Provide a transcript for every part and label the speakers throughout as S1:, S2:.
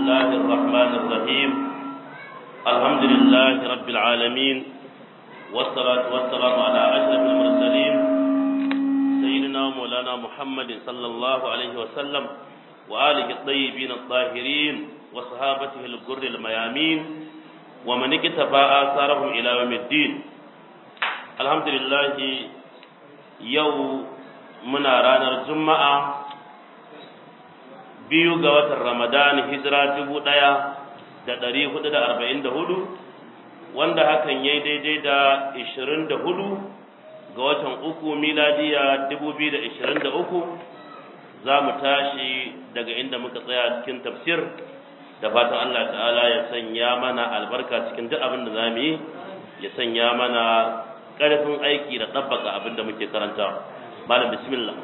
S1: الله الرحمن الرحيم الحمد لله رب العالمين والصلاة والسلام على أشرف المرسلين سيدنا مولانا محمد صلى الله عليه وسلم وآله الطيبين الطاهرين وصحابته الغر الميامين ومن اكتفى آثارهم إلى يوم الدين الحمد لله يوم muna ranar juma'a biyu ga watan ramadan hijira dubu ɗaya da ɗari hudu da arba'in da hudu wanda hakan ya yi daidai da ishirin da hudu ga watan uku miladiya dubu biyu da ishirin da uku za mu tashi daga inda muka tsaya cikin tafsir da fatan allah ta'ala ya sanya mana albarka cikin duk abin da za mu yi ya sanya mana ƙarfin aiki da ɗabbaka abin da muke karanta malam bismillah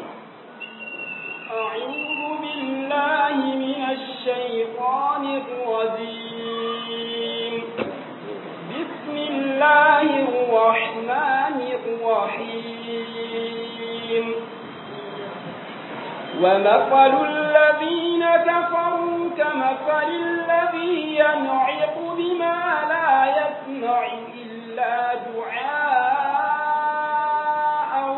S2: أعوذ بالله من الشيطان الرجيم بسم الله الرحمن الرحيم ومثل الذين كفروا كمثل الذي ينعق بما لا يسمع إلا دعاء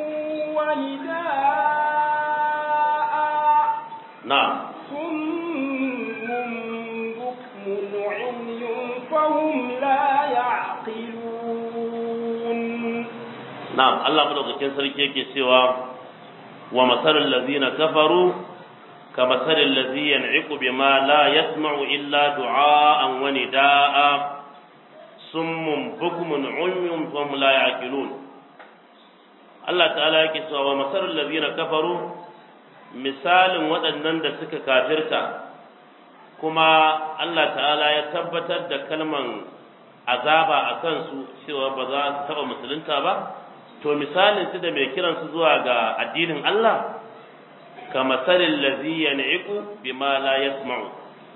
S2: ونداء
S1: na'am
S2: صم بكم عمي فهم لا يعقلون
S1: na'am Allah madaukakin sarki yake cewa wa masalul ladzina kafaru ka masalul ladzi yan'iqu bima la yasma'u illa du'aan wa nidaa'a summun bukmun umyun fahum la ya'qilun Allah ta'ala yake cewa wa masalul ladzina kafaru misalin waɗannan da suka kafirta kuma Allah ta'ala ya tabbatar da kalman azaba a kansu cewa ba za su taɓa musulunta ba to misalin su da mai kiransu zuwa ga addinin Allah ka masalin lazi yan'iqu bima la yasma'u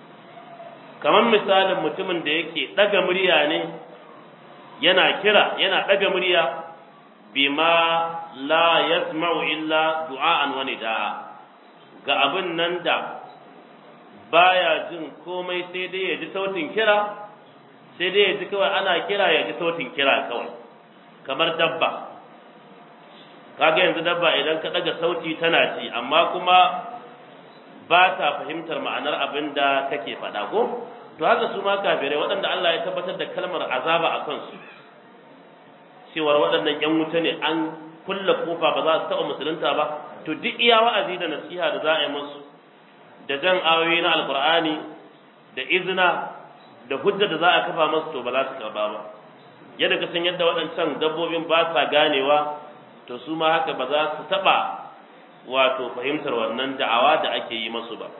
S1: kamar misalin mutumin da yake ɗaga murya ne yana kira yana ɗaga murya bima la yasma'u illa du'a'an wa nida'a ga abin nan da baya jin komai sai dai ya ji sautin kira sai dai ya ji kawai ana kira ya ji sautin kira kawai kamar dabba kaga yanzu dabba idan ka daga sauti tana ci amma kuma ba ta fahimtar ma'anar abin da kake faɗa ko to haka su ma kafirai waɗanda Allah ya tabbatar da kalmar azaba a kansu cewar waɗannan ƴan wuta ne an kulle kofa ba za su taɓa musulunta ba to duk iya wa'azi da nasiha da za a yi musu da jan ayoyi na alkur'ani da izina da hujja da za a kafa musu to ba za su karba ba yadda ka san yadda waɗancan dabbobin ba sa ganewa to su ma haka ba za su taɓa wato fahimtar wannan da'awa da ake yi masu ba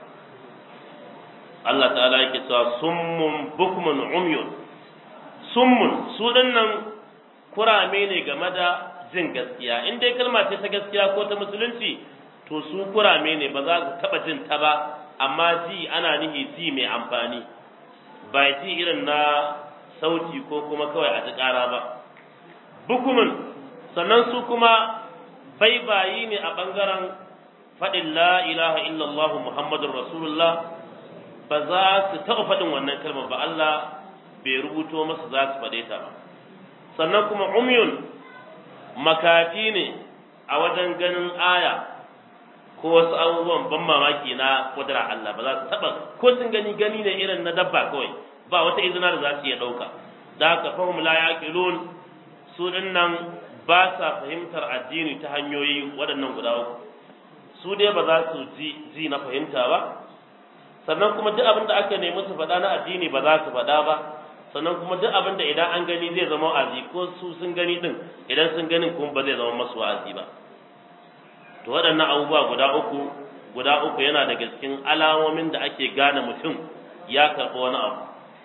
S1: Allah ta'ala yake cewa summun bukmun umyun summun su dinnan kurame ne game da jin gaskiya in dai kalma ce ta gaskiya ko ta musulunci to su kurame ne ba za su taba jin ta ba amma ji ana nihi ji mai amfani ba ji irin na sauti ko kuma kawai a ji ƙara ba bukumin sannan su kuma baibayi ne a ɓangaren faɗin la ilaha illallah muhammadun rasulullah ba za su taɓa faɗin wannan kalmar ba Allah bai rubuto masu za su faɗe ta ba sannan kuma umyun makafi ne a wajen ganin aya ko wasu abubuwan ban mamaki na kudura Allah ba za su taba ko sun gani gani ne irin na dabba kawai ba wata izina da za su iya dauka da haka fahim la yaqilun su dinnan ba sa fahimtar addini ta hanyoyi waɗannan guda uku su dai ba za su ji ji na fahimta ba sannan kuma duk abin da aka nemi su faɗa na addini ba za su faɗa ba sannan kuma duk abin da idan an gani zai zama wa'azi ko su sun gani din idan sun ganin kuma ba zai zama masu wa'azi ba to waɗannan abubuwa guda uku guda uku yana daga cikin alamomin da ake gane mutum ya karɓi wani abu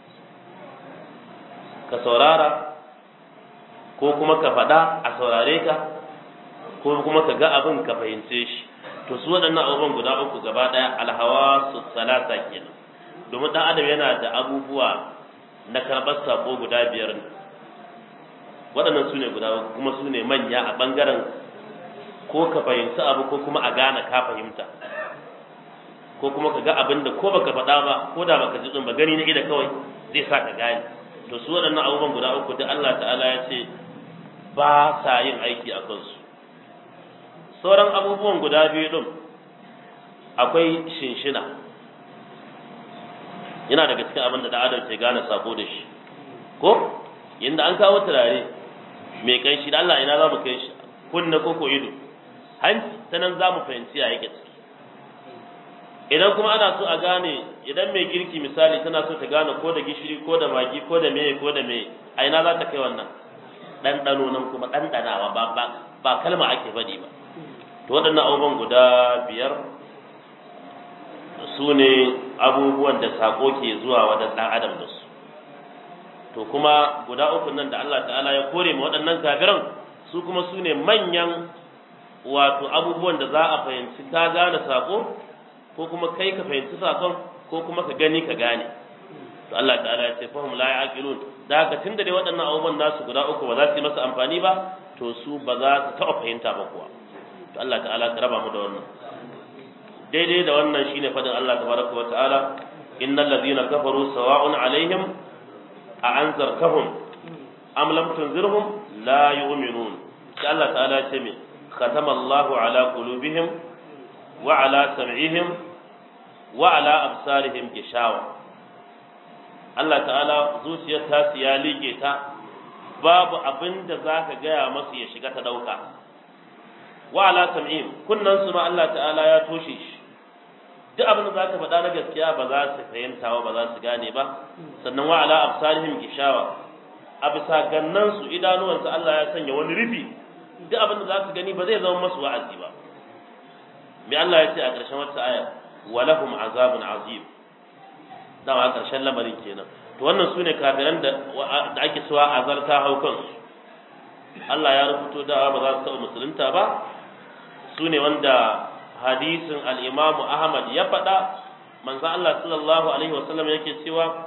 S1: ka saurara ko kuma ka faɗa a saurare ka ko kuma ka ga abin ka fahimce shi to su waɗannan abubuwan guda uku gaba ɗaya alhawa su salata kenan domin ɗan adam yana da abubuwa na karɓar sako guda biyar ne waɗannan su ne guda kuma su ne manya a ɓangaren ko ka fahimci abu ko kuma a gane ka fahimta ko kuma ka ga abin da ko baka faɗa ba ko da baka ji din ba gani na ida kawai zai sa ka gane to su waɗannan abubuwan guda uku da Allah ta'ala ya ce ba sa yin aiki a kansu sauran abubuwan guda biyu din akwai shinshina yana daga cikin abin da da adam ke gane sako da shi ko inda an kawo turare mai kai shi da Allah ina za mu kai shi kunna ko ko ido hanci ta nan za mu fahimci ya yake ciki idan kuma ana so a gane idan mai girki misali tana so ta gane ko da gishiri ko da magi ko da meye ko da meye a ina za ta kai wannan ɗanɗano nan kuma ɗanɗanawa ba ba ba kalma ake faɗi ba to waɗannan abubuwan guda biyar su ne abubuwan da saƙo ke zuwa wajen ɗan adam da su to kuma guda uku nan da Allah ta'ala ya kore ma waɗannan kafiran su kuma su ne manyan wato abubuwan da za a fahimci ka gane saƙo ko kuma kai ka fahimci saƙon ko kuma ka gani ka gane to Allah ta'ala ya ce fahim la yaqilun da haka tunda dai waɗannan abubuwan nasu guda uku ba za su yi masa amfani ba to su ba za su taɓa fahimta ba kuwa to Allah ta'ala ka raba mu da wannan daidai da wannan shine fadin Allah tabaraka wa ta'ala innal ladhina kafaru sawa'un alaihim a anzartahum am lam tunzirhum la yu'minun sai Allah ta'ala ya ce me khatama Allahu ala qulubihim wa ala sam'ihim wa ala absarihim gishawa Allah ta'ala zuciyar ta ya liƙe ta babu abin da za ka gaya masu ya shiga ta ɗauka wa ala sam'ihim kunnan su ma Allah ta'ala ya toshe shi duk abin da za ka faɗa na gaskiya ba za su fahimta ba za su gane ba sannan wa ala absarihim gishawa a bisa gannan su idanuwansu Allah ya sanya wani rufi duk abin da za su gani ba zai zama masu wa'azi ba me Allah ya ce a ƙarshen wata aya walahum azabun azim dama a ƙarshen lamarin kenan to wannan su ne kafiran da ake suwa azarta hau kansu Allah ya rubuto da ba za su taɓa musulunta ba su ne wanda hadisin al'imamu Ahmad ya faɗa manzo Allah sallallahu alaihi wasallam yake cewa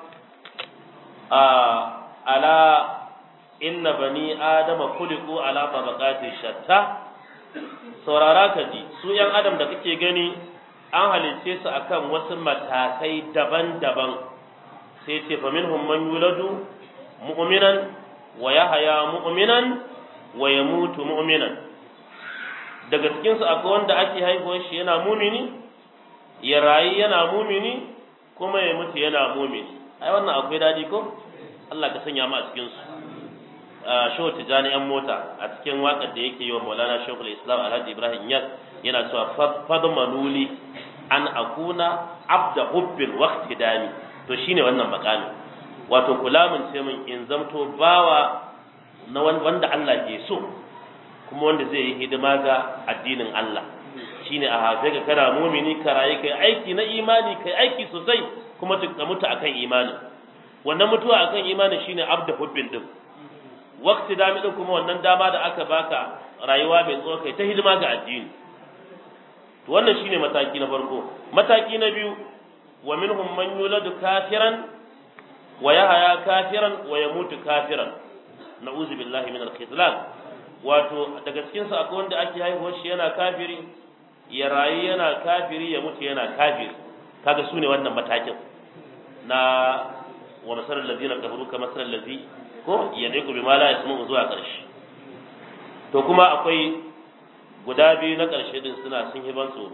S1: a ala inna bani adama khuliqu ala tabaqati shatta saurara ka ji su yan adam da kake gani an halicce su akan wasu matakai daban-daban sai ce fa minhum man yuladu mu'minan wa yahya mu'minan wa yamutu mu'minan daga cikin su akwai wanda ake haihuwar shi yana mumini ya rayu yana mumini kuma ya mutu yana mumini ai wannan akwai dadi ko Allah ka sanya mu a cikin su shehu tijani yan mota a cikin waƙar da yake yi wa maulana shekul islam alhaji ibrahim yas yana cewa fadmanuli an akuna abda hubbin waqti dami to shine wannan makami wato kula mun ce min in zamto bawa na wanda Allah ke so kuma wanda zai yi hidima ga addinin Allah shine a hafe ka kana mumini ka rayu kai aiki na imani kai aiki sosai kuma ka mutu akan imani wannan mutuwa akan imani shine abda hubbin din waqti dami din kuma wannan dama da aka baka rayuwa mai tsawo kai ta hidima ga addini to wannan shine mataki na farko mataki na biyu wa minhum man yuladu kafiran wa yahya kafiran wa yamutu kafiran na'udzu billahi min al-khizlan wato daga cikin su akwai wanda ake haihuwar shi yana kafiri ya rayu yana kafiri ya mutu yana kafiri kaga su ne wannan matakin na wa masarar ladina kafaru ka masarar ladzi ko yadiku bima la yasmu zuwa karshe to kuma akwai guda biyu na karshe din suna sun hiban tsoro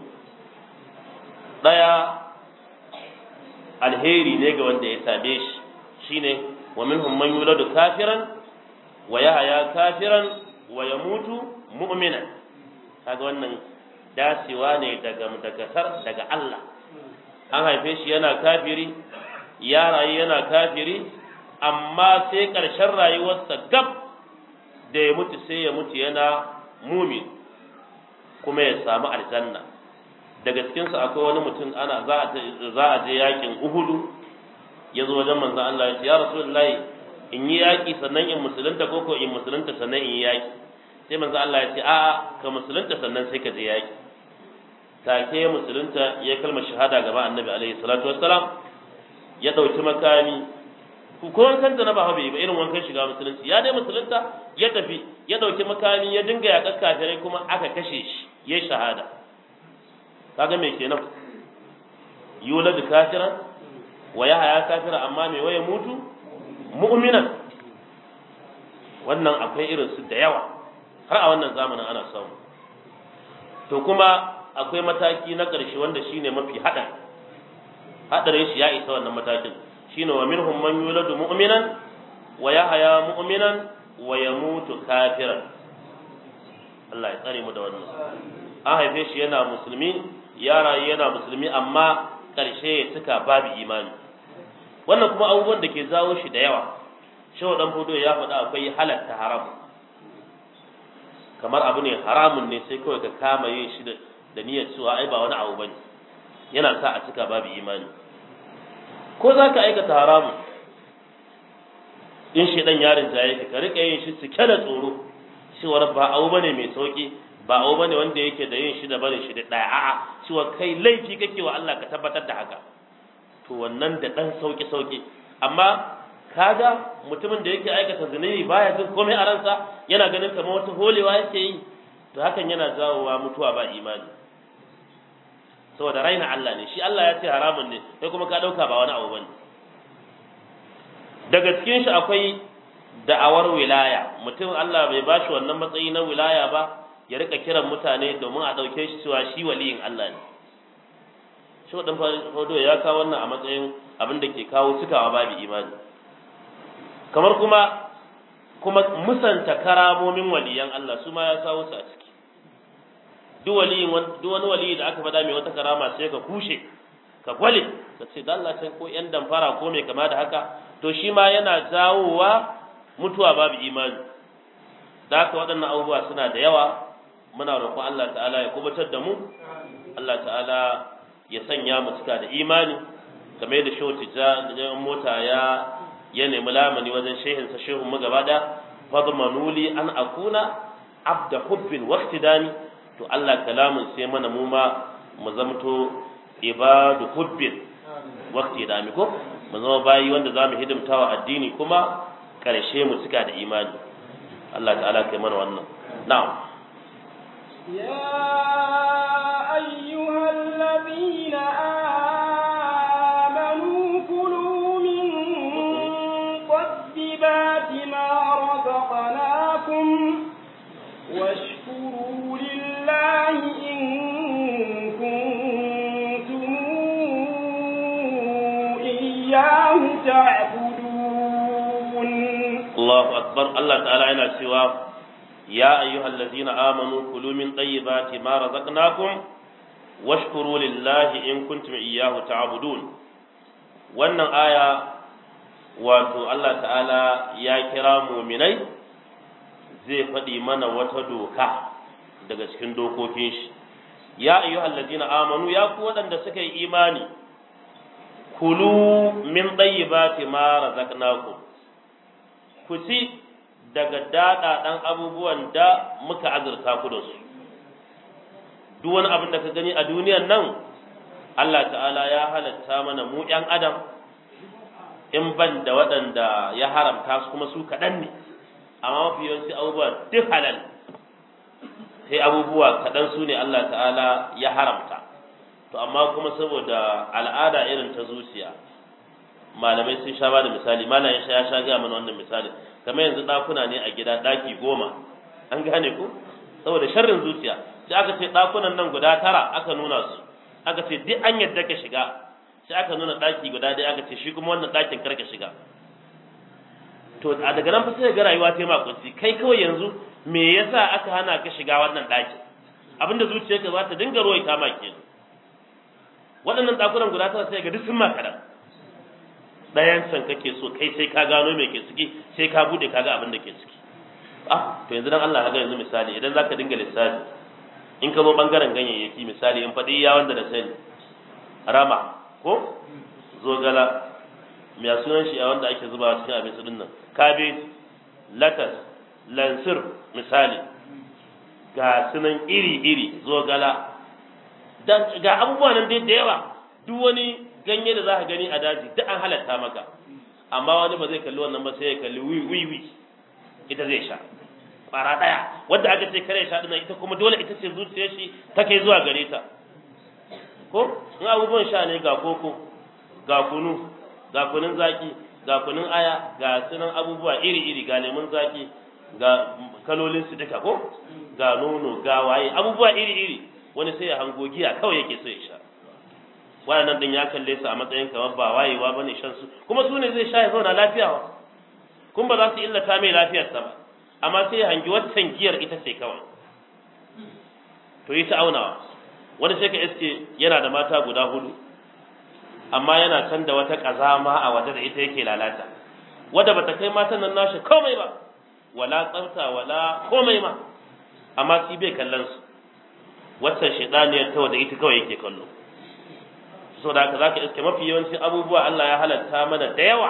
S1: daya alheri ne ga wanda ya same shi shine wa minhum man yuladu kafiran wa yahya kafiran wa yamutu mu'minan kaga wannan dacewa ne daga daga daga Allah an haife shi yana kafiri ya rayu yana kafiri amma sai ƙarshen rayuwarsa gab da ya mutu sai ya mutu yana mumin kuma ya samu aljanna daga cikinsu akwai wani mutum ana za a je yakin uhudu ya zo wajen manzan Allah ya ce ya rasulullahi in yi yaƙi sannan in musulunta ko ko in musulunta sannan in yi yaƙi sai manzan Allah ya ce a'a ka musulunta sannan sai ka je yaƙi take musulunta ya kalma shahada gaba annabi alaihi salatu wassalam ya dauki makami ko wankan da na ba bai ba irin wankan shiga musulunci ya dai musulunta ya tafi ya dauki makami ya dinga yaƙar kafirai kuma aka kashe shi ya shahada kaga me kenan yuladu kafiran wa yahya kafira amma me waye mutu mu'minan wannan akwai irin su da yawa har a wannan zamanin ana samu to kuma akwai mataki na ƙarshe wanda shine mafi haɗa haɗarin shi ya isa wannan matakin shine wa minhum man yuladu mu'minan wa yahya mu'minan wa yamutu kafiran Allah ya tsare mu da wannan an haife shi yana musulmi ya rayu yana musulmi amma ƙarshe ya cika babu imani wannan kuma abubuwan da ke zawo shi da yawa shehu dan fudo ya faɗa akwai halatta haram kamar abu ne haramun ne sai kawai ka kama yin shi da niyyar cewa ai ba wani abu bane yana sa a cika babu imani ko za ka aikata haramun in shi dan yarin jaye ka rika yin shi cike da tsoro cewar ba abu bane mai sauki ba abu bane wanda yake da yin shi da barin shi da daya a'a cewa kai laifi kake wa Allah ka tabbatar da haka to wannan da dan sauki sauki amma kaga mutumin da yake aikata zunubi baya jin komai a ransa yana ganin kamar wata holewa yake yi to hakan yana jawowa mutuwa ba imani saboda raina Allah ne shi Allah ya ce haramun ne kai kuma ka dauka ba wani abu bane daga cikin shi akwai da'awar wilaya mutum Allah bai bashi wannan matsayi na wilaya ba ya rika kiran mutane domin a dauke shi cewa shi waliyin Allah ne shi wadan fado ya kawo wannan a matsayin abin da ke kawo cikawa babu imani kamar kuma kuma musanta karamomin waliyan Allah su ma ya kawo su a ciki duk waliyin duk wani waliyi da aka faɗa mai wata karama sai ka kushe ka gwale ka ce da Allah ko yan damfara ko mai kama da haka to shi ma yana jawowa mutuwa babu imani da haka waɗannan abubuwa suna da yawa muna roƙon Allah ta'ala ya kubutar da mu Allah ta'ala ya sanya mu cika da imani kamar yadda shehu tijja mota ya ya nemi lamani wajen shehinsa shehun mu gaba da fadmanuli an akuna abda hubbin waqtidani to Allah kalamun sai mana mu ma mu zamto ibadu hubbin waqtidani ko mu zama bayi wanda zamu hidimta wa addini kuma karshe mu cika da imani Allah ta'ala kai mana wannan na'am
S2: يا أيها الذين آمنوا كلوا من طيبات ما رزقناكم واشكروا لله إن كنتم إياه تعبدون
S1: الله أكبر الله تعالى هنا سوى يا أيها الذين آمنوا كلوا من طيبات ما رزقناكم واشكروا لله إن كنتم إياه تعبدون wannan aya wato Allah ta'ala ya kira muminai zai faɗi mana wata doka daga cikin dokokin shi ya ayyuhal ladina amanu ya ku waɗanda suka yi imani kulu min tayyibati ma razaqnakum ku ci daga daɗaɗan abubuwan da muka azurta ku da su duk wani abin da ka gani a duniyan nan Allah ta'ala ya halatta mana mu ‘yan adam in ban da waɗanda ya haramta su kuma su kaɗan ne amma mafi yawanci abubuwa duk halal sai abubuwa kaɗan su ne Allah ta'ala ya haramta to amma kuma saboda al'ada irin ta zuciya malamai sun sha ba da misali malam ya sha ya sha ga mana wannan misali kamar yanzu ɗakuna ne a gida ɗaki goma an gane ku saboda sharrin zuciya sai aka ce ɗakunan nan guda tara aka nuna su aka ce duk an yadda ka shiga sai aka nuna ɗaki guda ɗaya aka ce shi kuma wannan ɗakin kar ka shiga to a daga nan fa sai ga rayuwa ta makunci kai kawai yanzu me yasa aka hana ka shiga wannan ɗakin abinda zuciyarka za ta dinga ruwai ta maki waɗannan ɗakunan guda tara sai ga duk sun maka da ɗayan can kake so kai sai ka gano me ke ciki sai ka bude ka ga abin da ke ciki ah to yanzu dan Allah ga yanzu misali idan zaka dinga lissafi in ka zo bangaren ganyayyaki misali in faɗi ya wanda da sani rama ko zogala mai sunan shi a wanda ake zuba cikin abinci din nan kabeji latas lansir misali ga sunan iri-iri zogala ga abubuwa nan dai da yawa duk wani ganye da za ka gani a daji duk an halatta maka amma wani ba zai kalli wannan ba sai ya kalli wiwi ita zai sha ƙwara ɗaya wadda aka ce kare sha ɗina ita kuma dole ita ce zuciyar shi ta kai zuwa gare ta ko in abubuwan sha ne ga koko ga kunu ga kunun zaki ga kunun aya ga sunan abubuwa iri-iri ga lemun zaki ga kalolin su duka ko ga nono ga waye abubuwa iri-iri wani sai ya hango giya kawai yake so ya sha waɗannan din ya kalle su a matsayin kamar ba wayewa bane shan su kuma su ne zai sha ya zauna lafiya wa kun ba za su illata mai lafiyarsa ba amma sai ya hangi waccan giyar ita ce kawai to yi ta aunawa wani sai ka iske yana da mata guda hudu amma yana can da wata kazama a waje da ita yake lalata wadda bata kai matan nan nashi komai ba wala tsafta wala komai ma amma shi bai kallon su waccan shaidaniyar ta wadda ita kawai yake kallo so da haka zaka iske mafi yawancin abubuwa Allah ya halatta mana da yawa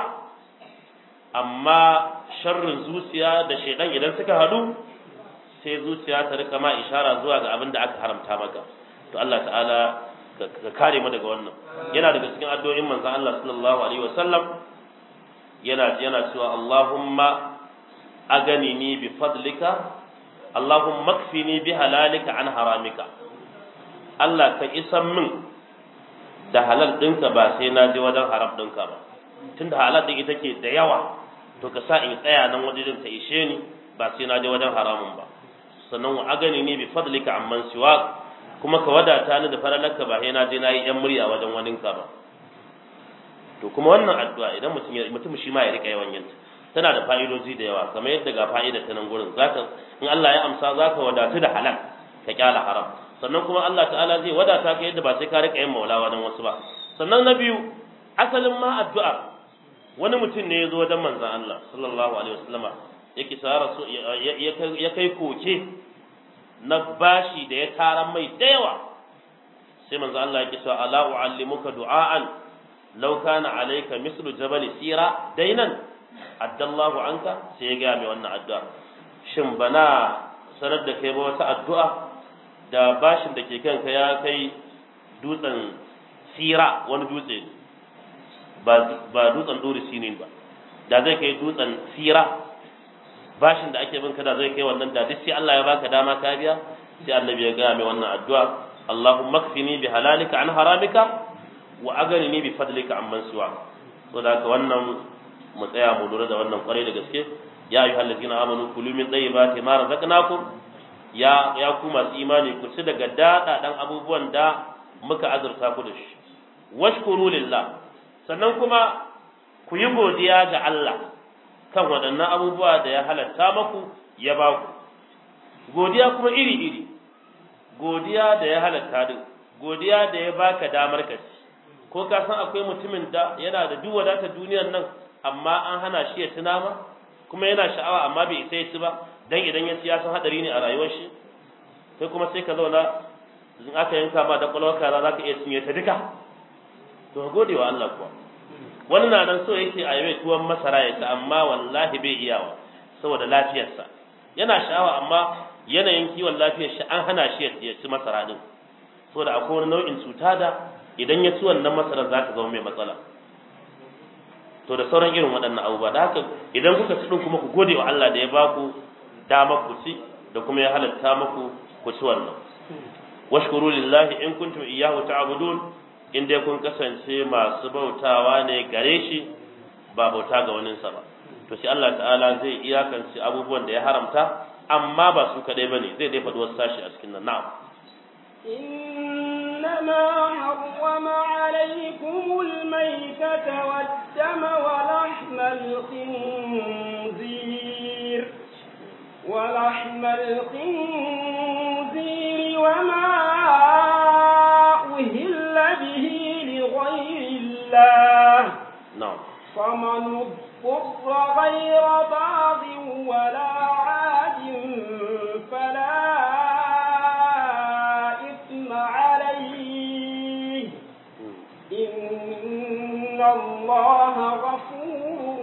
S1: amma sharrin zuciya da shaidan idan suka hadu sai zuciya ta rika ma ishara zuwa ga abin da aka haramta maka to Allah ta'ala ka kare mu daga wannan yana daga cikin addu'o'in manzon Allah sallallahu alaihi wasallam yana yana cewa Allahumma aganini bi fadlika Allahumma kfini bi halalika an haramika Allah ka isan min da halal ɗinka ba sai na je wajen haram ɗinka ba tunda halal ɗin ita ke da yawa to ka sa in tsaya nan wajen ta ishe ni ba sai na je wajen haramun ba sannan wa agani ne bi fadlika amman siwa kuma ka wadata ni da faralarka ba sai na je na yi yan murya wajen waninka ba to kuma wannan addu'a idan mutum mutum shi ma ya rika yawan yin tana da fa'idoji da yawa kamar yadda ga fa'ida ta nan gurin zaka in Allah ya amsa zaka wadatu da halal ka kyala haram sannan kuma Allah ta'ala zai wadata ka yadda ba sai ka rika yin maula wajen wasu ba sannan na biyu asalin ma addu'a wani mutum ne ya zo wajen manzon Allah sallallahu alaihi wasallama yake sa rasu ya kai koke na bashi da ya taran mai da yawa sai manzo Allah yake cewa ala uallimuka du'aan law kana alayka mislu jabal sira dainan addallahu anka sai ya ga mai wannan addu'a shin bana sanar da kai ba wata addu'a da bashin da ke kanka ya kai dutsen sira wani dutse ba ba dutsen dori sinin ba da zai kai dutsen sira bashin da ake bin kada zai kai wannan da duk sai Allah ya baka dama ka biya sai annabi ya ga mai wannan addu'a Allahumma kfini bi halalika an haramika wa aghnini bi fadlika amman siwa so da haka wannan mu tsaya mu lura da wannan kwarai da gaske ya ayyuhal ladina amanu kulu min tayyibati ma razaqnakum ya ya ku masu imani ku ci daga dada dan abubuwan da muka azurta ku da shi washkuru lillah sannan kuma ku yi godiya ga Allah kan waɗannan abubuwa da ya halatta maku ya ba ku godiya kuma iri-iri godiya da ya halatta din godiya da ya baka damar ka ci ko ka san akwai mutumin da yana da duk wadatar duniyar nan amma an hana shi ya tuna ma kuma yana sha'awa amma bai isa ya ci ba dan idan ya ci ya san hadari ne a rayuwar shi sai kuma sai ka zauna in aka yanka ma da kwalwar kaza za ka iya cinye ta duka to gode wa Allah kuwa wani na nan so yake a yawai tuwon masara ya ci amma wallahi bai iyawa saboda lafiyarsa yana sha'awa amma yanayin kiwon lafiyar shi an hana shi ya ci masara din saboda akwai wani nau'in cuta da idan ya ci wannan masarar za ta zama mai matsala to da sauran irin waɗannan abubuwa da haka idan kuka ci din kuma ku gode wa Allah da ya ba ku dama ku ci da kuma ya halatta muku ku ci wannan washkuru lillahi in kuntum iyyahu ta'budun in dai kun kasance masu bautawa ne gare shi ba bauta ga waninsa ba to sai Allah ta'ala zai iyakance abubuwan da ya haramta amma ba su kadai bane zai dai faɗi wasu sashi a cikin nan na'am
S2: إنما حرم عليكم الميتة والدم ولحم الخنزير ولحم الخنزير وما أهل به لغير الله
S1: na'am
S2: فمن اضطر غير باغ ولا عاد فلا إثم عليه إن الله غفور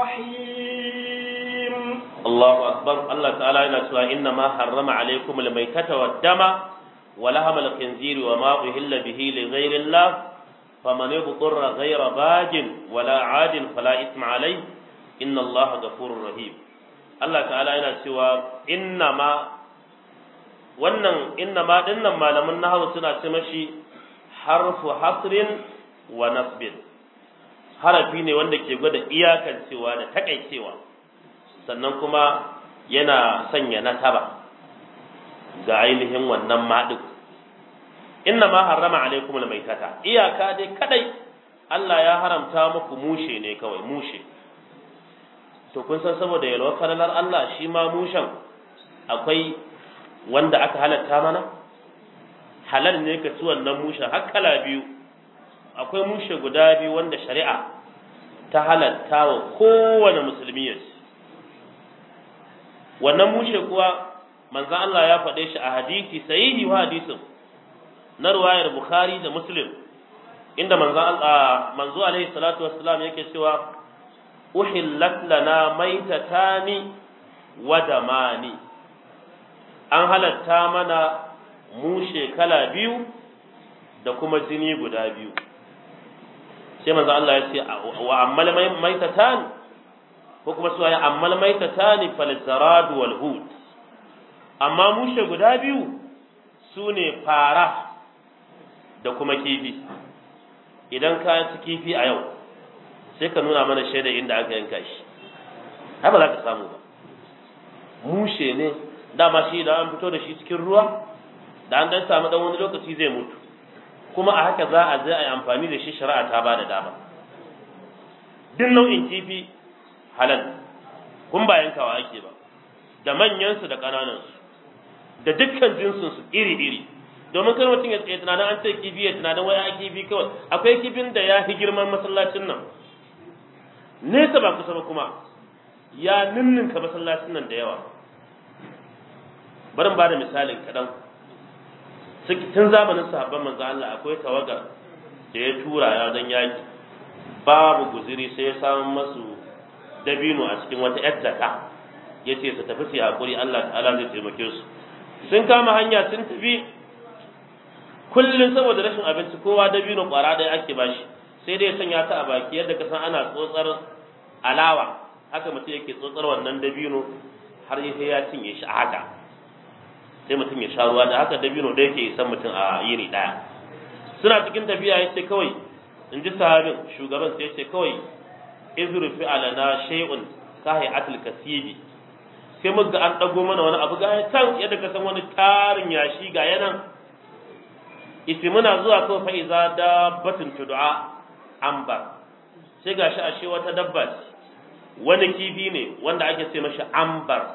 S2: رحيم
S1: Allahu akbar Allah ta'ala yana cewa inna ma harrama alaikum al-maytata wad-dama wa lahama al-khinzir wa ma uhilla bihi li ghayri Allah faman yudhurra ghayra bagin wala 'adin fala ithma alayhi inna Allah ghafurur rahim Allah ta'ala yana cewa inna ma wannan inna ma dinnan malaman nahwu suna ce mashi harfu hasrin wa nasbin harafi ne wanda ke gwada iyakancewa da takaicewa sannan kuma yana sanya nasaba ga ainihin wannan maɗin inna ma harrama alaikum almaitata iyaka dai kadai Allah ya haramta muku mushe ne kawai mushe to kun san saboda yalwar falalar Allah shi ma mushen akwai wanda aka halatta mana halal ne ka ci wannan mushen har kala biyu akwai mushe guda biyu wanda shari'a ta halatta wa kowane musulmi ya ci wannan mushe kuwa manzon Allah ya faɗe shi a hadisi sahihi wa hadisin na ruwayar Bukhari da Muslim inda manzo Allah manzo alaihi salatu wassalam yake cewa uhillat lana maitatani wa damani an halatta mana mushe kala biyu da kuma jini guda biyu sai manzo Allah ya ce wa ammal maitatan ko kuma su ya ammal maitatani fal zarad wal hut amma mushe guda biyu sune fara da kuma kifi idan ka ci kifi a yau sai ka nuna mana shaida inda aka yanka shi ai ba za ka samu ba mushe ne dama shi da an fito da shi cikin ruwa da an dan samu dan wani lokaci zai mutu kuma a haka za a je a yi amfani da shi shari'a ta ba da dama duk nau'in kifi halal kun ba yankawa ake ba da manyansu da ƙananansu da dukkan jinsinsu iri-iri domin kar mutum ya tsaye tunanin an ce kifi ya tunanin wai a kifi kawai akwai kifin da ya fi girman masallacin nan nesa ba kusa ba kuma ya ninninka masallacin nan da yawa barin ba da misalin kaɗan tun zamanin sahabban manzo Allah akwai tawagar da ya tura ya don yaki babu guziri sai ya samu masu dabino a cikin wata yar jaka ya ce su tafi su hakuri Allah ta'ala zai taimake su sun kama hanya sun tafi kullum saboda rashin abinci kowa dabino kwara ɗaya ake bashi sai dai ya sanya ta a baki yadda ka san ana tsotsar alawa haka mutum yake tsotsar wannan dabino har sai ya cinye shi a haka sai mutum ya sha ruwa da haka dabino da yake isan mutum a yini ɗaya suna cikin tafiya ya ce kawai in ji sahabin shugaban sai ya ce kawai izru fi alana shay'un ka hay'atul kasibi sai muka an dago mana wani abu ga can yadda ka san wani tarin yashi ga yanan isi muna zuwa kawai fa'iza dabbatun tudu'a ambar sai gashi ashe wata dabba ce wani kifi ne wanda ake ce mashi ambar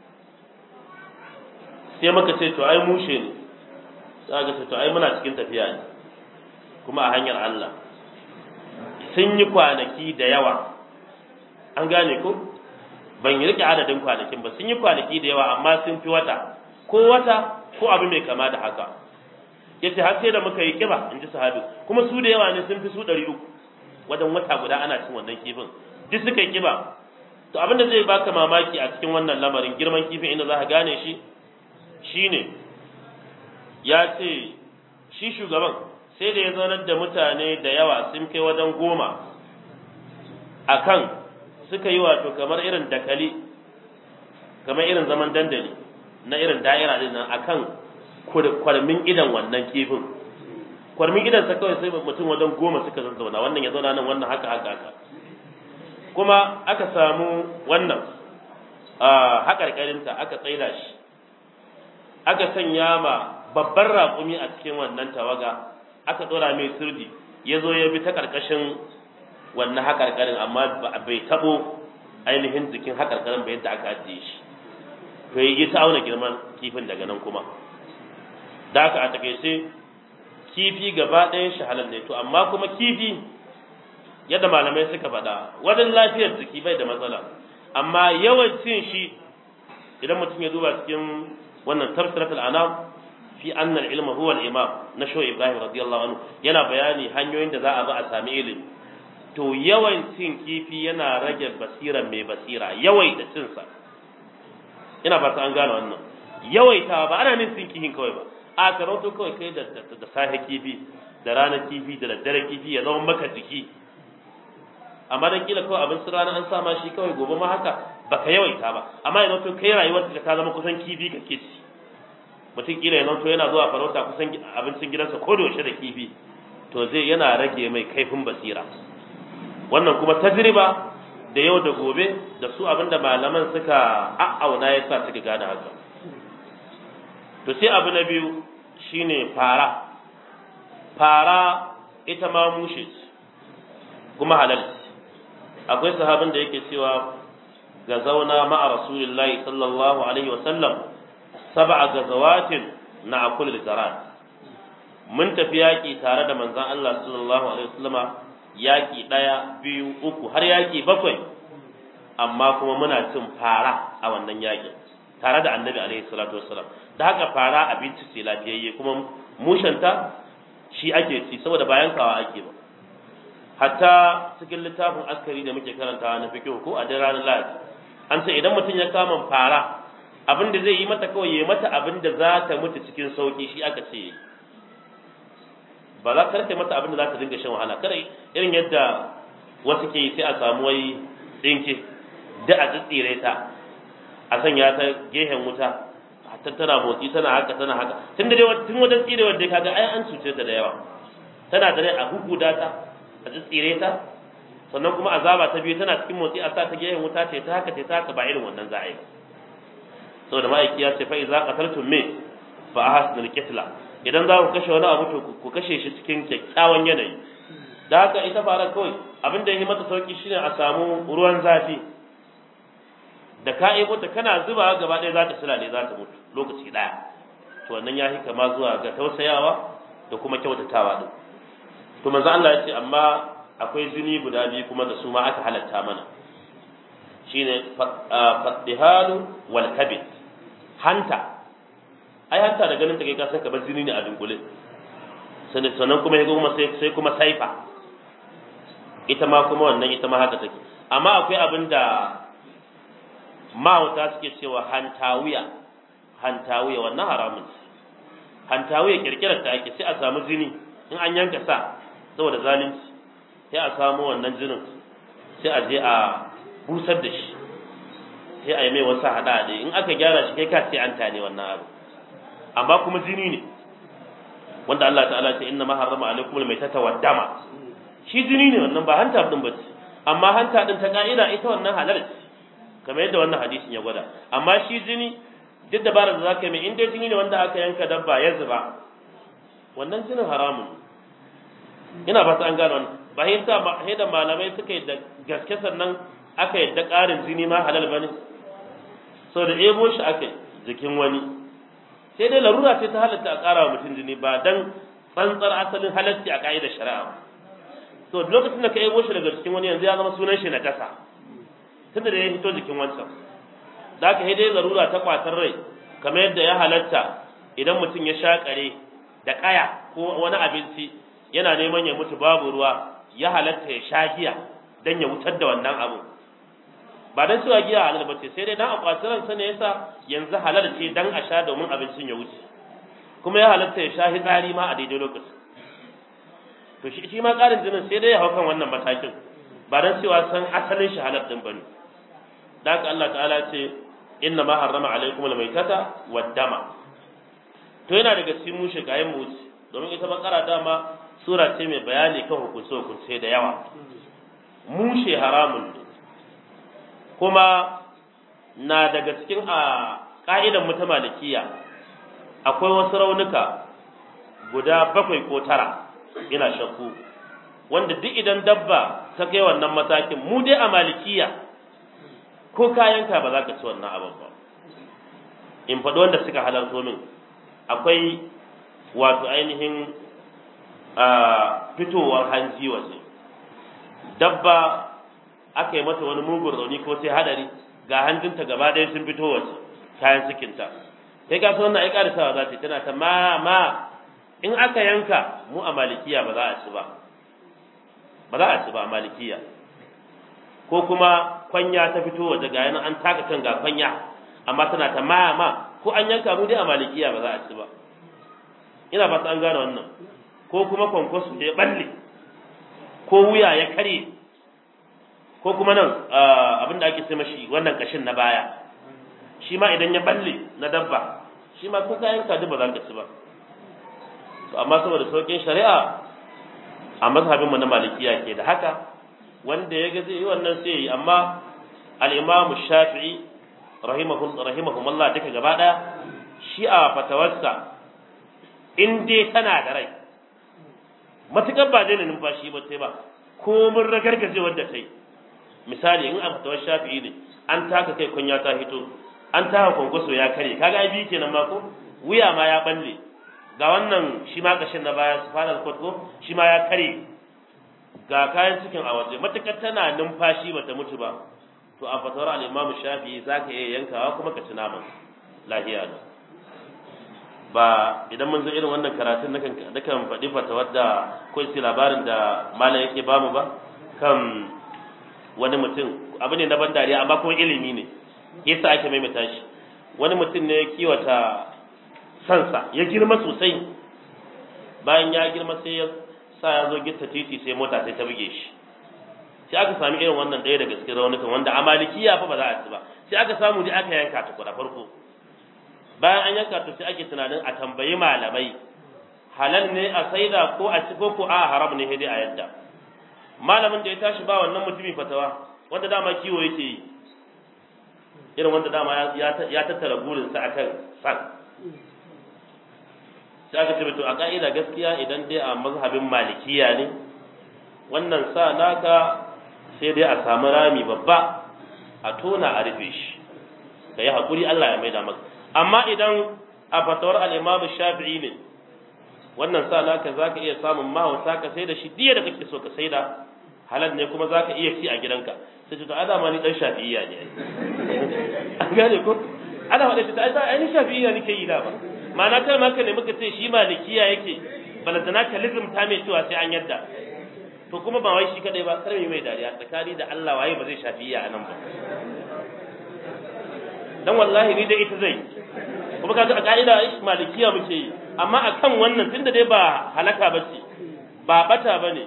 S1: sai muka ce to ai mushe ne sai aka ce to ai muna cikin tafiya ne kuma a hanyar Allah sun yi kwanaki da yawa an gane ko ban yi rike adadin kwanakin ba sun yi kwanaki da yawa amma sun fi wata ko wata ko abu mai kama da haka yace har sai da muka yi kiba in ji sahabi kuma su da yawa ne sun fi su ɗari uku wajen wata guda ana cin wannan kifin duk suka yi kiba to abinda zai baka mamaki a cikin wannan lamarin girman kifin inda za ka gane shi shine ya ce shi shugaban sai da ya zaunar da mutane da yawa sun kai wajen goma akan suka yi wato kamar irin dakali kamar irin zaman dandali na irin da'ira din nan akan kwarmin idan wannan kifin kwarmin idan sa kawai sai mutum wajen goma suka zazzauna wannan ya zauna nan wannan haka haka haka kuma aka samu wannan haƙarƙarinta aka tsaida shi aka sanya ma babban raƙumi a cikin wannan tawaga aka ɗora mai sirdi ya zo ya bi ta ƙarƙashin wannan haƙarƙarin amma bai taɓo ainihin jikin haƙarƙarin ba yadda aka ajiye shi to yi ta auna girman kifin daga nan kuma da aka a takaice kifi gaba ɗayan shi halal ne to amma kuma kifi yadda malamai suka faɗa wajen lafiyar jiki bai da matsala amma yawan cin shi idan mutum ya duba cikin wannan tafsirat al-anam fi anna al-ilma huwa al-imam na sho ibrahim radiyallahu anhu yana bayani hanyoyin da za a bi a sami ilimi to yawan cin kifi yana rage basira mai basira yawai da cin sa ina ba ta an gane wannan yawaitawa ba ana nin cin kifin kawai ba a karanto kawai kai da da safe kifi da ranar kifi da daddare kifi ya zama maka jiki amma dan kila kawai abin rana an sama shi kawai gobe ma haka baka yawaita ba amma yanzu to kai rayuwar ka ta zama kusan kifi kake ci mutum kila ya to yana zuwa farauta kusan abincin gidansa ko da yaushe da kifi to zai yana rage mai kaifin basira wannan kuma tajriba da yau da gobe da su abinda malaman suka a'auna ya sa suka gane haka to sai abu na biyu shine fara fara ita ma mushe kuma halal akwai sahabin da yake cewa ga zauna ma'a rasulillahi sallallahu alaihi wasallam sab'a gazawatin na akul zarat mun tafi yaƙi tare da manzon Allah sallallahu alaihi wasallama yaƙi ɗaya biyu uku har yaƙi bakwai amma kuma muna cin fara a wannan yaƙin tare da annabi alaihi salatu wassalam da haka fara abinci ce lafiyayye kuma mushanta shi ake ci saboda bayan kawa ake ba hatta cikin littafin askari da muke karantawa na fiqh ko a dai ranar lahadi an ce idan mutum ya kama fara abin da zai yi mata kawai ya mata abin da za ta mutu cikin sauki shi aka ce ba za ka mata abin da za ta dinga shan wahala kada irin yadda wasu ke yi sai a samu wai dinki da a tsitsire ta a sanya ta gehen wuta ta tana motsi tana haka tana haka tun da dai tun wajen tsirewar dai kaga ai an cuce ta da yawa tana da rai a hukuda ta a tsitsire ta sannan kuma azaba ta biyu tana cikin motsi a sa ta gehen wuta ce ta haka ce ta haka ba irin wannan za a yi saboda ma'aiki ya ce fa iza qataltum me fa ahsinul qitla idan za ku kashe wani abu to ku kashe shi cikin kyakkyawan yanayi da haka ita fara kawai abin da ya yi mata sauki shine a samu ruwan zafi da ka ebo ta kana zuba gaba ɗaya za ta sulale za ta mutu lokaci ɗaya to wannan ya yi kama zuwa ga tausayawa da kuma kyautatawa din to manzo Allah ya ce amma akwai jini guda biyu kuma da su ma aka halatta mana shine faddihalu wal kabid hanta ai hanta da ganin ta kai ka san kamar jini ne a dunkule sannan kuma ya kuma sai sai kuma saifa ita ma kuma wannan ita ma haka take amma akwai abin da mahauta suke cewa hantawiya hantawiya wannan haramun hantawiya kirkirar ta ake sai a samu jini in an yanka sa saboda zalunci sai a samu wannan jinin sai a je a busar da shi sai a yi mai wasu haɗa in aka gyara shi kai ka ce an tane wannan abu amma kuma jini ne wanda Allah ta'ala ce inna ma harrama alaikum almaytata wad dama shi jini ne wannan ba hanta din ba amma hanta din ta ka'ida ita wannan halal ce kamar yadda wannan hadisin ya gwada amma shi jini duk dabarar da zaka yi mai in dai jini ne wanda aka yanka dabba ya zuba wannan jinin haramun ina ba an gano wannan ba hinta ba da malamai suka yi da gaske sannan aka yadda ƙarin jini ma halal bane sau da ebo shi aka jikin wani sai dai larura ce ta halatta a ƙara wa mutum jini ba dan tsantsar asalin halatti a ka'idar shari'a ba to lokacin da ka ebo shi daga cikin wani yanzu ya zama sunan shi na tasa tunda da ya hito jikin wancan da aka dai larura ta kwatar rai kamar yadda ya halatta idan mutum ya shakare da kaya ko wani abinci yana neman ya mutu babu ruwa ya halatta ya sha giya dan ya wutar da wannan abu ba dan cewa giya halal bace sai dai dan akwatin ransa ne yasa yanzu halal ce dan a sha domin abincin ya wuce kuma ya halatta ya sha hitsari ma a daidai lokacin to shi shi ma karin jinin sai dai ya hau kan wannan matakin ba dan cewa san asalin shi halal din bane da haka Allah ta'ala ce inna ma harrama alaikum almaytata wad-dama to yana daga cikin mushe kayan mu domin ita bakara dama sura ce mai bayani kan hukunce hukunce da yawa mushe haramun ne kuma na daga cikin a ka'idan mu ta malikiya akwai wasu raunuka guda bakwai ko tara ina shakku wanda duk idan dabba ta kai wannan matakin mu dai a malikiya ko kayanka ba za ka ci wannan abin ba in faɗi wanda suka halarto min akwai wato ainihin fitowar hanji waje dabba aka yi mata wani mugun rauni ko sai hadari ga hanjinta gaba ɗaya sun fito waje kayan cikinta kai ka wannan ai karisawa za ta yi tana ta ma ma in aka yanka mu a malikiya ba za a ci ba ba za a ci ba a malikiya ko kuma kwanya ta fito waje ga yana an taka kan ga kwanya amma tana ta ma ma ko an yanka mu dai a malikiya ba za a ci ba ina ba an gane wannan ko kuma kwankwaso ya balle ko wuya ya karye ko kuma nan abinda ake sai mashi wannan kashin na baya shi ma idan ya balle na dabba shi ma kun kayan kaji ba za ka ci ba to amma saboda saukin shari'a a mazhabinmu na malikiya ke da haka wanda ya ga zai yi wannan sai yi amma al-imamu shafi'i rahimahumullah duka gaba daya shi a fatawarsa in dai tana da rai matukar ba daina numfashi ba sai ba ko mun ragargaje wanda ta yi misali in a fatawar shafi'i ne an taka kai kunya ta hito an taka kwankwaso ya kare kaga ai biyu kenan ma ko wuya ma ya balle ga wannan shi ma kashin na baya spinal cord ko shi ma ya kare ga kayan cikin a waje matukar tana numfashi bata mutu ba to a fatawar al-Imam Shafi'i zaka iya yankawa kuma ka ci naman lahiya ne ba idan mun zo irin wannan karatun nakan nakan faɗi fatawar da ko sai labarin da malam yake bamu ba kan wani mutum abu ne na ban dariya amma kuma ilimi ne yasa ake maimaita shi wani mutum ne ya kiwata sansa ya girma sosai bayan ya girma sai ya sa ya zo gitta titi sai mota sai ta buge shi sai aka sami irin wannan ɗaya daga cikin raunukan wanda a malikiya fa ba za a ci ba sai aka samu dai aka yanka ta kuɗa farko bayan an yanka ta sai ake tunanin a tambayi malamai halal ne a saida ko a ci ko ko a haram ne dai a yadda malamin da ya tashi ba wannan mutumin fatawa wanda dama kiwo yake yi irin wanda dama ya tattara burinsa akan san sai aka ce to a ka'ida gaskiya idan dai a mazhabin malikiya ne wannan sa naka sai dai a samu rami babba a tona a rufe shi ka yi haƙuri Allah ya maida maka amma idan a fatawar al'imamu shafi'i ne wannan sa naka za ka iya samun mahauta ka sai da shi diya da kake so ka sai da halal ne kuma za ka iya ci a gidanka sai ce to ana ma ni dan shafi'iyya ne an gane ko ana faɗa ce ta ai ni shafi'iyya nake yi da ba ma'ana kai maka ne muka ce shi malikiya yake balantana ka lizumta mai cewa sai an yadda to kuma ba wai shi kadai ba kar mai dariya tsakani da Allah waye ba zai shafi'iyya a nan ba dan wallahi ni dai ita zai kuma kaga a ka'ida malikiya muke yi amma akan wannan tunda dai ba halaka ba ce ba bata bane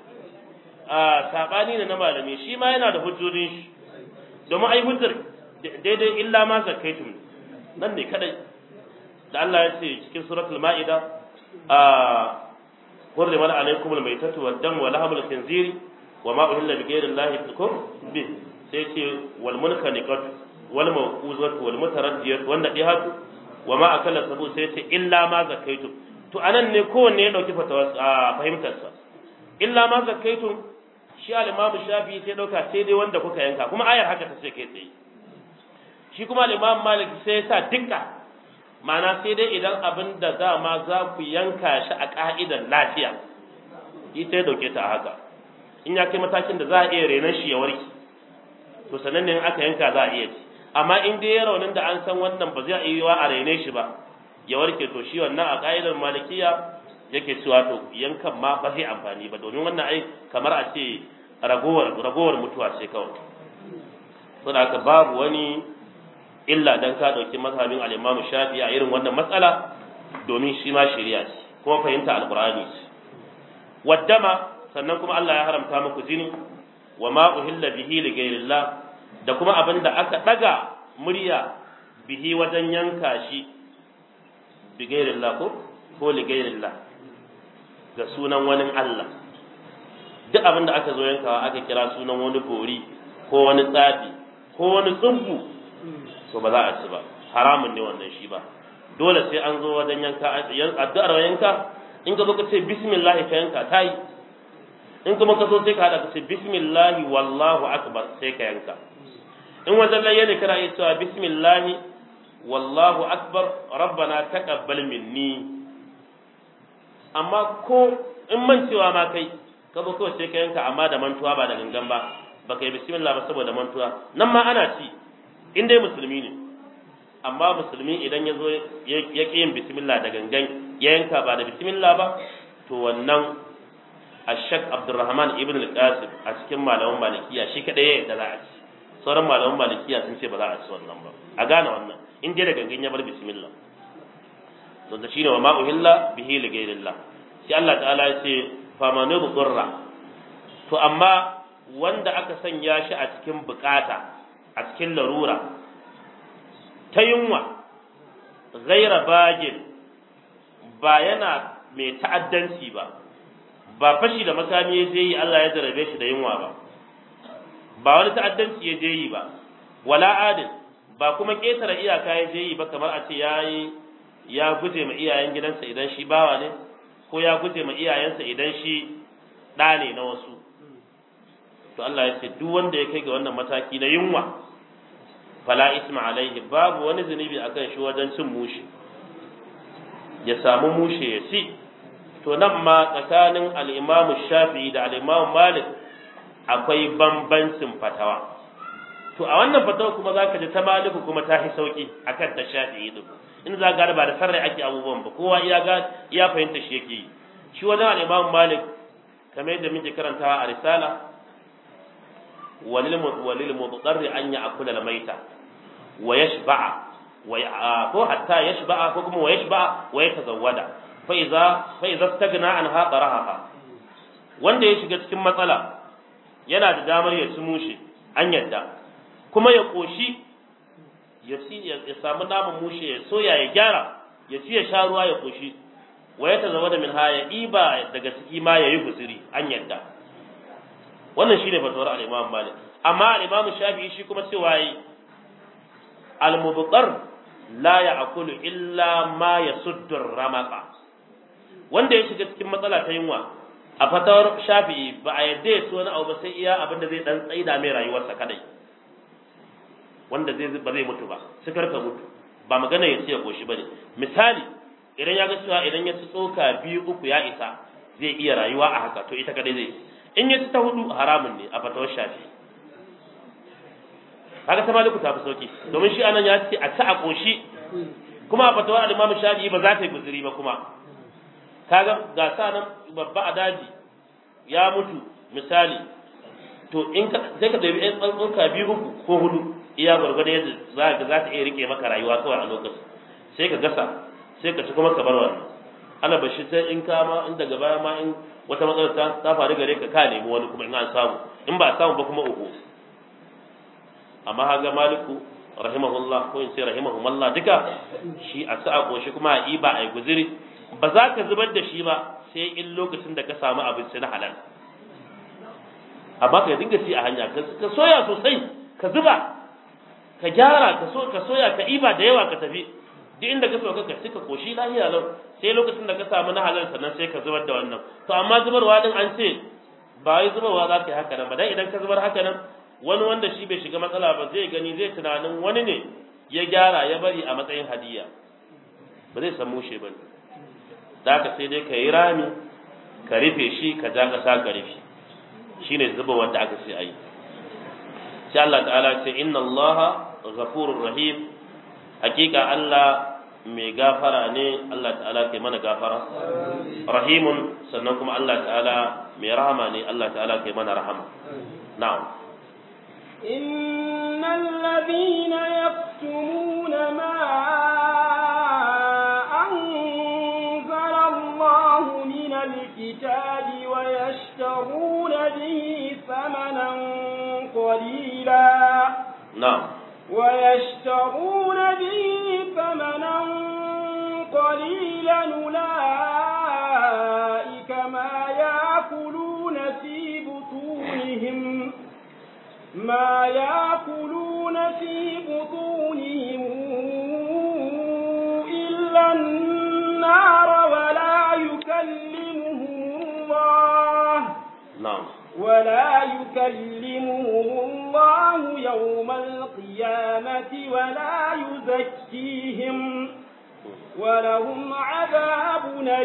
S1: a sabani ne na malami shi ma yana da hujjojin shi domin ai hujjar daidai illa ma zakaitum nan ne kadai da Allah ya ce cikin suratul ma'ida a hurri mana alaikum almaytatu wad-dam wa lahmul khinziri wa ma uhilla bi ghayri allahi bikum bi sai ce wal munkhaniqat wal mawquzat wal mutaraddiyat wan nadihatu wa ma akala sabu sai ce illa ma zakaitum to anan ne kowanne ya dauki fatawa fahimtar sa illa ma zakaitum shi al-imam shafi sai dauka sai dai wanda kuka yanka kuma ayar haka ta ce kai tsaye shi kuma al-imam malik sai ya sa dukka ma'ana sai dai idan abin da dama za ku yanka shi a ka'idar lafiya ita ya dauke ta a haka in ya kai matakin da za a iya renon shi ya warke to sanan ne aka yanka za a iya ci amma in dai ya raunin da an san wannan ba zai iya a rene shi ba ya warke to shi wannan a ka'idar malikiya yake cewa to yankan ma ba zai amfani ba domin wannan ai kamar a ce ragowar ragowar mutuwa ce kawai saboda haka babu wani illa dan ka dauki mazhabin al-Imam Shafi'i a irin wannan matsala domin shi ma shari'a ce kuma fahimta alqur'ani ce waddama sannan kuma Allah ya haramta muku jini wa ma uhilla bihi li ghayrillah da kuma abin da aka daga murya bihi wajen yanka shi bi ghayrillah ko ko li ghayrillah ga sunan wani Allah duk abin da aka zo yankawa aka kira sunan wani bori ko wani tsafi ko wani tsubbu to ba za a ci ba haramun ne wannan shi ba dole sai an zo wajen yanka addu'ar yanka in ka zo ka ce bismillah ka yanka ta yi in kuma ka zo sai ka hada ka ce bismillah wallahu akbar sai ka yanka in wajen layya ne kana iya cewa bismillah wallahu akbar rabbana taqabbal minni amma ko in mancewa ma kai ka zo kawai sai ka yanka amma da mantuwa ba da gangan ba baka yi bismillah ba saboda mantuwa nan ma ana ci in dai musulmi ne amma musulmi idan ya zo ya ƙi yin bismillah da gangan ya yanka ba da bismillah ba to wannan ashak abdurrahman ibn al-qasim a cikin malaman malikiya shi kadai ya da za a ci sauran malaman malikiya sun ce ba za a ci wannan ba a gane wannan in dai da gangan ya bar bismillah to da shine wa ma uhilla bihi li ghayrillah sai Allah ta'ala ya ce fa man yudhra to amma wanda aka sanya shi a cikin bukata a cikin larura ta yunwa ghaira bagin ba yana mai ta'addanci ba ba fashi da makami ya je yi Allah ya jarabe shi da yunwa ba ba wani ta'addanci ya je yi ba wala adil ba kuma ƙetare iyaka ya je yi ba kamar a ce ya yi ya guje ma iyayen gidansa idan shi bawa ne ko ya guje ma iyayensa idan shi ɗa ne na wasu to Allah ya ce duk wanda ya kai ga wannan mataki na yunwa fala isma alaihi babu wani zunubi akan shi wajen cin mushi ya samu mushe ya ci to nan ma tsakanin al-Imam Shafi'i da al-Imam Malik akwai bambancin fatawa to a wannan fatawa kuma zaka ji ta Maliku kuma ta fi sauki akan ta Shafi'i din in za ga ba da sarrai ake abubuwan ba kowa iya ga iya fahimta shi yake yi shi wajen al-Imam Malik kamar yadda muke karantawa a risala walil walil mudarri an ya'kula al-maita wa yashba'a wa ko hatta yashba'a ko kuma wa yashba'a wa yatazawwada fa idza fa idza stagna anha taraha wanda ya shiga cikin matsala yana da damar ya ci mushe an yadda kuma ya koshi ya ci ya samu naman mushe ya soya ya gyara ya ci ya sha ruwa ya koshi wa ya tazawwada min haya iba daga ciki ma yayi guzuri an yadda wannan shine fatawar al-Imam Malik amma al-Imam Shafi'i shi kuma cewa yi al-mubtar la ya'kulu illa ma yasuddu ramaqa wanda ya shiga cikin matsala ta yunwa a fatawar Shafi'i ba a yadda ya ci wani abu ba sai iya abin da zai dan tsaida mai rayuwarsa kadai wanda zai ba zai mutu ba sai karka mutu ba magana ya ci ya koshi bane misali idan ya ga cewa idan ya ci tsoka biyu uku ya isa zai iya rayuwa a haka to ita kadai zai in ya ci ta hudu haramun ne a fatawar shafi kaga ta maliku ta fi sauki domin shi anan ya ce a ci a koshi kuma a fatawar al-imam shafi ba za ta yi guzuri ba kuma kaga ga sa nan babba a daji ya mutu misali to in ka sai ka dabi ɗan tsoka biyu uku ko hudu iya gwargwado yadda za ka za ta iya rike maka rayuwa kawai a lokacin sai ka gasa sai ka ci kuma ka bar wannan ana bashi sai in ka ma in daga baya ma in wata matsalar ta ta faru gare ka ka nemi wani kuma in an samu in ba a samu ba kuma uku amma haga maliku rahimahullah ko in sai rahimahumullah duka shi a sa'a koshi kuma a iba a yi guziri ba za ka zubar da shi ba sai in lokacin da ka samu abinci na halal amma ka dinga ci a hanya ka soya sosai ka zuba ka gyara ka so ka soya ka iba da yawa ka tafi duk inda ka sauka ka ci ka koshi lahiya lau sai lokacin da ka samu na halal sannan sai ka zubar da wannan to amma zubarwa din an ce ba wai zubarwa za ka yi haka nan ba dan idan ka zubar haka nan wani wanda shi bai shiga matsala ba zai gani zai tunanin wani ne ya gyara ya bari a matsayin hadiya ba zai san mushe ba da ka sai dai ka yi rami ka rufe shi ka ja ƙasa ka rufe shine zuba wanda aka sai ayi sai Allah ta'ala ce inna Allah ghafurur rahim hakika Allah mai gafara ne Allah ta'ala kai mana gafara rahimun sannan kuma Allah ta'ala mai rahama ne Allah ta'ala kai mana rahama na'am
S2: إن الذين يكتمون ما أنزل الله من الكتاب ويشترون به ثمنا قليلا
S1: na'am
S2: ويشترون به ثمنا قليلا أولئك ما يأكلون في بطونهم ما يأكلون في بطونهم إلا النار ولا يكلمهم الله
S1: na'am
S2: ولا يكلمهم الله يوم القيامة ولا يزكيهم ولهم عذاب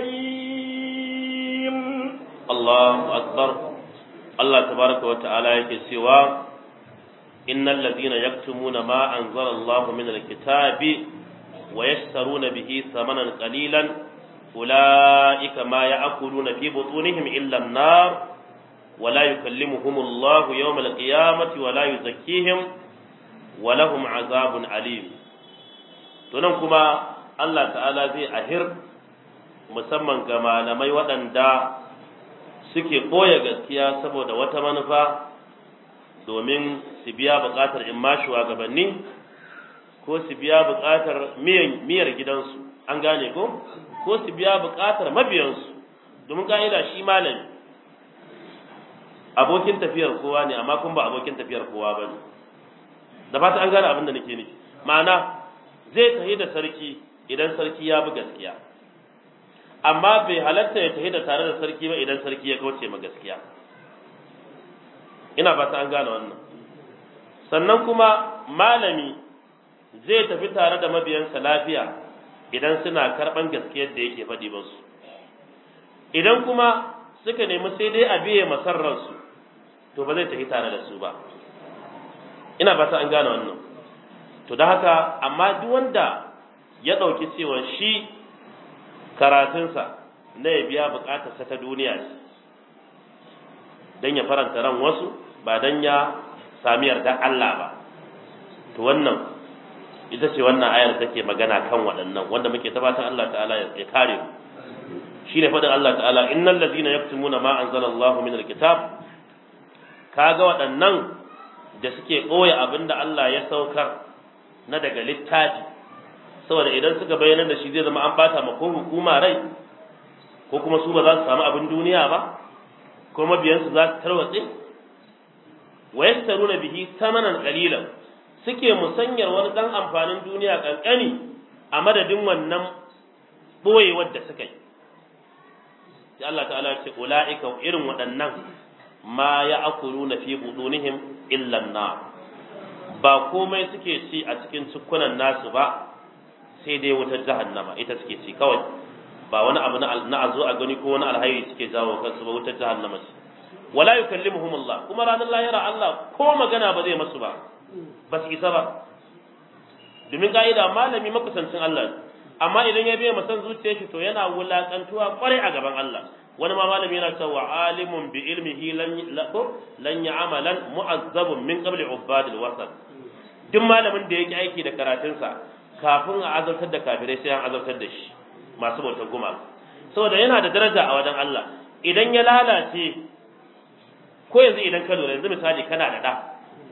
S2: أليم
S1: Allahu akbar Allah tabaraka wa ta'ala yake cewa innal ladina yaktumuna ma anzala Allah min alkitabi wa yashtaruna bihi thamanan qalilan ulaika ma ya'kuluna fi butunihim illa an-nar wa la yukallimuhum Allah yawm al-qiyamati wa la yuzakkihim wa lahum 'azabun alim to nan kuma Allah ta'ala zai ahir musamman ga malamai waɗanda suke ɓoye gaskiya saboda wata manufa domin su biya buƙatar in ma shugabanni ko su biya buƙatar miyar gidansu an gane ko ko su biya buƙatar mabiyansu domin ka'ida shi malami abokin tafiyar kowa ne amma kuma ba abokin tafiyar kowa ba ne da fata an gane abin da nake nufi ma'ana zai tafi da sarki idan sarki ya bi gaskiya amma bai halatta ya tafi da tare da sarki ba idan sarki ya kauce ma gaskiya ina fata an gane wannan sannan kuma malami zai tafi tare da mabiyansa lafiya idan suna karɓan gaskiyar da yake faɗi musu idan kuma suka nemi sai dai a biye masarransu to ba zai tafi tare da su ba ina fata an gane wannan to da haka amma duk wanda ya ɗauki cewa shi karatunsa na ya biya buƙatarsa ta duniya ce don ya faranta ran wasu ba don ya sami yarda Allah ba to wannan ita ce wannan ayar take magana kan waɗannan wanda muke tabbatar Allah ta'ala ya kare mu shine faɗin Allah ta'ala innal ladina yaktumuna ma anzalallahu min alkitab kaga waɗannan da suke ɓoye abinda Allah ya saukar na daga littafi saboda idan suka bayyana da shi zai zama an bata ma ko hukuma rai ko kuma su ba za su samu abin duniya ba ko mabiyansu za su tarwatse wa yastaruna bihi samanan qalilan suke musanyar wani dan amfanin duniya kankani a madadin wannan boyewar da suka yi sai Allah ta'ala ya ce ulaika irin waɗannan ma ya'kuluna fi budunihim illa an-nar ba komai suke ci a cikin cikunan nasu ba sai dai wutar jahannama ita suke ci kawai ba wani abu na azo a gani ko wani alhairi suke jawo kansu ba wutar jahannama ce wala yukallimuhum Allah kuma ranar lahira Allah ko magana ba zai masu ba ba su isa ba domin ka'ida malami makusancin Allah amma idan ya biya masan zuciyar shi to yana wulakantuwa kwarai a gaban Allah wani ma malami yana cewa alimun bi ilmihi lan lan ya'malan mu'azzabun min qabli ubadil wasat duk malamin da yake aiki da karatunsa kafin a azabtar da kafirai sai an azabtar da shi masu bautar guma saboda yana da daraja a wajen Allah idan ya lalace ko yanzu idan ka lura yanzu misali kana da da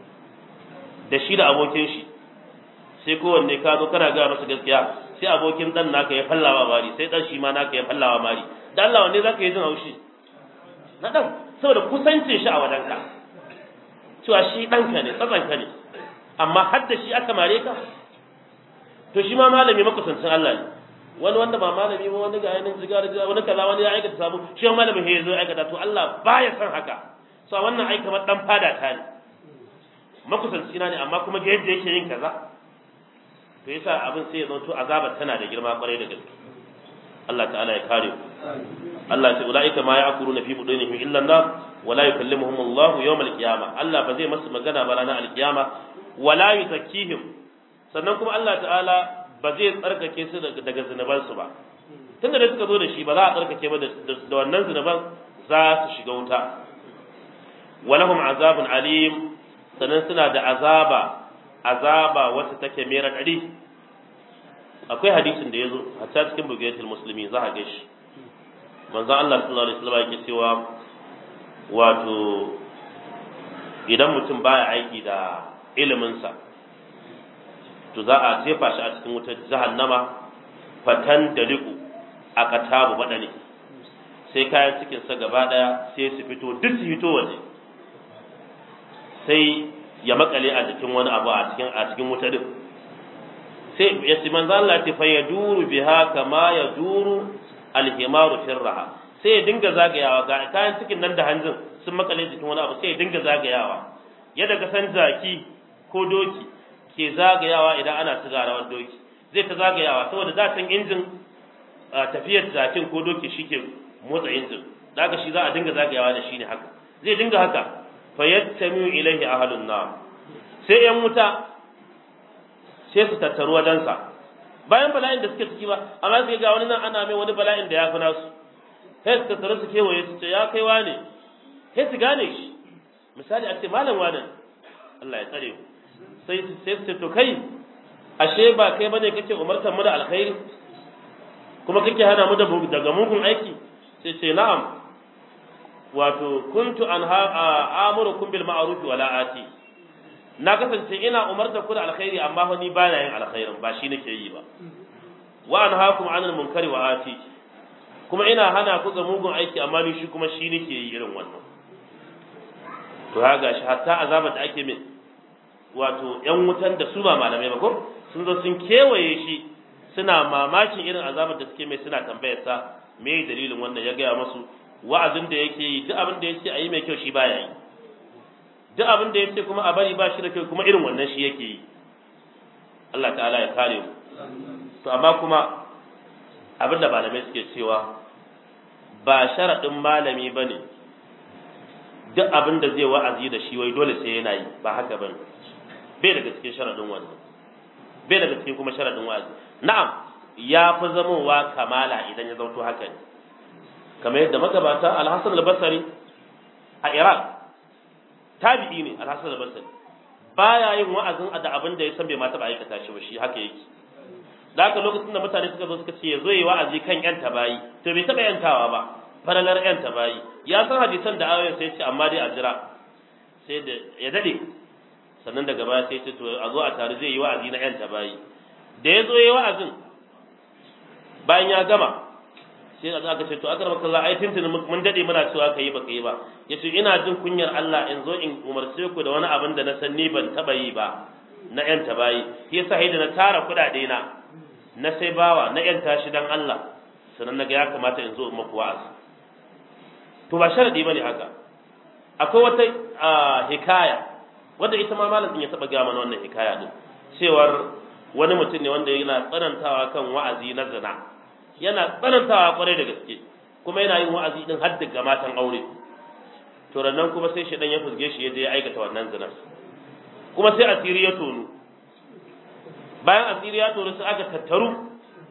S1: da shi da abokin shi sai kowanne ka zo kana ga masa gaskiya sai abokin dan naka ya fallawa mari sai dan shi ma naka ya fallawa mari da Allah wanne zaka yi jin haushi na dan saboda kusancin shi a wajenka cewa shi ɗanka ne tsatsanka ne amma har da shi aka mare ka to shi ma malami makusancin Allah ne wani wanda ba malami ba wani ga yanin zigar zigar wani kaza wani ya aikata sabu shi ma malami ya zo aikata to Allah baya son haka so wannan ai kamar dan fada ta ne makusanci na ne amma kuma ga yadda yake yin kaza to yasa abin sai ya zanto azabar tana da girma kwarai da gaske Allah ta'ala ya kare Allah ta ulaika ma ya'kuluna fi budunihim illa an-nar wa la yukallimuhum Allah yawm al-qiyamah Allah ba zai masu magana ba ranar al-qiyama wa la yuzakkihim sannan kuma Allah ta'ala ba zai tsarkake su daga zunuban su ba tunda da suka zo da shi ba za a tsarkake ba da wannan zunuban za su shiga wuta walahum azabun alim sannan suna da azaba azaba wacce take mai raɗaɗi akwai hadisin da ya zo hatta cikin bugayatul musulmi za a ga shi manzon Allah sallallahu alaihi wasallam yake cewa wato idan mutum baya aiki da iliminsa to za a jefa shi a cikin wutar jahannama fatan da liku a katabu badane sai kayan cikinsa gaba daya sai su fito duk su fito waje sai ya makale a jikin wani abu a cikin a cikin wuta din sai ya ci manzo Allah ta fa yaduru biha kama yaduru alhimaru firraha sai ya dinga zagayawa ga kayan cikin nan da hanjin sun makale jikin wani abu sai ya dinga zagayawa yadda ka san jaki ko doki ke zagayawa idan ana sigarawar doki zai ta zagayawa saboda za san injin tafiyar jakin ko doki shike motsa injin daga shi za a dinga zagayawa da shi ne haka zai dinga haka fayattami ilaihi ahlun nar sai yan wuta sai su tattaru wajensa bayan bala'in da suke ciki ba amma sai ga wani nan ana mai wani bala'in da ya fi nasu sai su tattaru su kewaye su ce ya kai wane sai su gane shi misali a ce malam wane Allah ya tsare mu sai sai su ce to kai ashe ba kai bane kake umartar mu da alkhairi kuma kake hana mu daga mugun aiki sai ce na'am wato kuntu an amurukum bil ma'ruf wala ati na kasance ina umarta ku da alkhairi amma fa ni ba na yin alkhairin ba shi nake yi ba wa anhaakum anil munkari wa ati kuma ina hana ku ga mugun aiki amma ni shi kuma shi nake yi irin wannan to ha gashi hatta azabar da ake min wato yan wutan da su ba malamai ba ko sun zo sun kewaye shi suna mamakin irin azabar da suke mai suna tambayar sa me dalilin wannan ya gaya musu wa'azin da yake yi duk abin da yake a yi mai kyau shi baya yi duk abin da yake kuma a bari ba shi da kyau kuma irin wannan shi yake yi Allah ta'ala ya kare mu to amma kuma abin da malamai suke cewa ba sharaɗin malami ba ne duk abin da zai wa'azi da shi wai dole sai yana yi ba haka ba bai daga cikin sharaɗin wannan bai daga cikin kuma sharaɗin wa'azi na'am ya fi zamowa kamala idan ya zauto haka ne kamar yadda magabata alhassan al-basri a iraq tabi'i ne alhassan al-basri baya yin wa'azin da abin da ya san bai ma taɓa aikata shi ba shi haka yake da haka lokacin da mutane suka zo suka ce ya zo yi wa'azi kan yan tabayi to bai taɓa yantawa ba falalar yan tabayi ya san hadisan da ayoyin sai ce amma dai a jira sai da ya dade sannan daga baya sai ce to a zo a tare zai yi wa'azi na yan tabayi da ya zo yi wa'azin bayan ya gama sai da aka ce to aka rabaka Allah ai tintin mun dade muna cewa ka yi baka yi ba yace ina jin kunyar Allah in zo in umarce ku da wani abin da na san ni ban taba yi ba na yan tabayi yasa haida na tara kudade na na sai bawa na yan tashi dan Allah sannan naga ya kamata in zo in maku wa'azi to ba sharadi bane haka akwai wata hikaya wanda ita ma malamin ya taba ga mana wannan hikaya din cewar wani mutum ne wanda yana tsanantawa kan wa'azi na zina yana tsanantawa kwarai da gaske kuma yana yin wa'azi din har ga matan aure to rannan kuma sai shedan ya fusge shi ya je ya aikata wannan zinar kuma sai asiri ya tonu bayan asiri ya tonu sai aka tattaru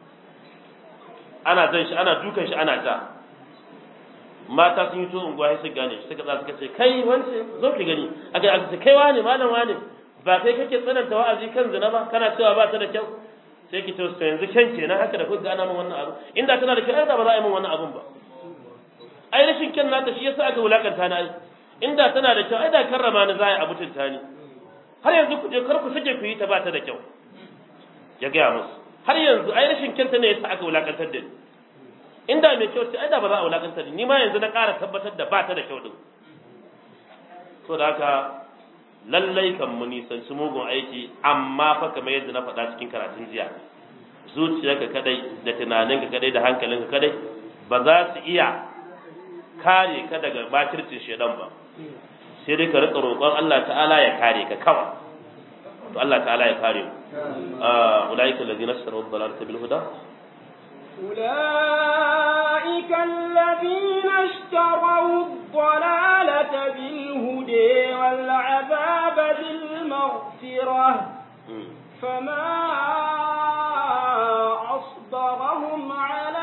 S1: ana zan shi ana dukan shi ana ta mata sun yi to unguwa sai su gane shi suka suka ce kai wance zo ki gani aka aka ce kai wane malam wane ba kai kake tsananta wa'azi kan zina ba kana cewa ba ta da kyau sai ki to yanzu kyan kenan haka da kuka ana min wannan abu inda tana da kyau ai da ba za a yi min wannan abun ba ai rashin kyan nata shi yasa aka wulakanta na inda tana da kyau ai da karrama ni za a yi abu tunta ni har yanzu ku je kar ku sake ku yi ta ba ta da kyau ya gaya musu har yanzu ai rashin kyanta ne yasa aka wulakantar da ni inda mai kyau ce ai da ba za a wulakantar da ni ma yanzu na ƙara tabbatar da ba ta da kyau din so da haka lallai kan mu nisanci mugun aiki amma fa kamar yadda na faɗa cikin karatun jiya zuciyarka kadai da tunaninka kadai da hankalinka kadai ba za su iya kare ka daga bakircin shedan ba sai dai ka rika roƙon Allah ta'ala ya kare ka kawai to Allah ta'ala ya kare mu ulaika allazina ishtaraw ad-dalalata bil huda
S2: أولئك الذين اشتروا الضلالة بالهدى والعذاب بالمغفرة فما أصبرهم على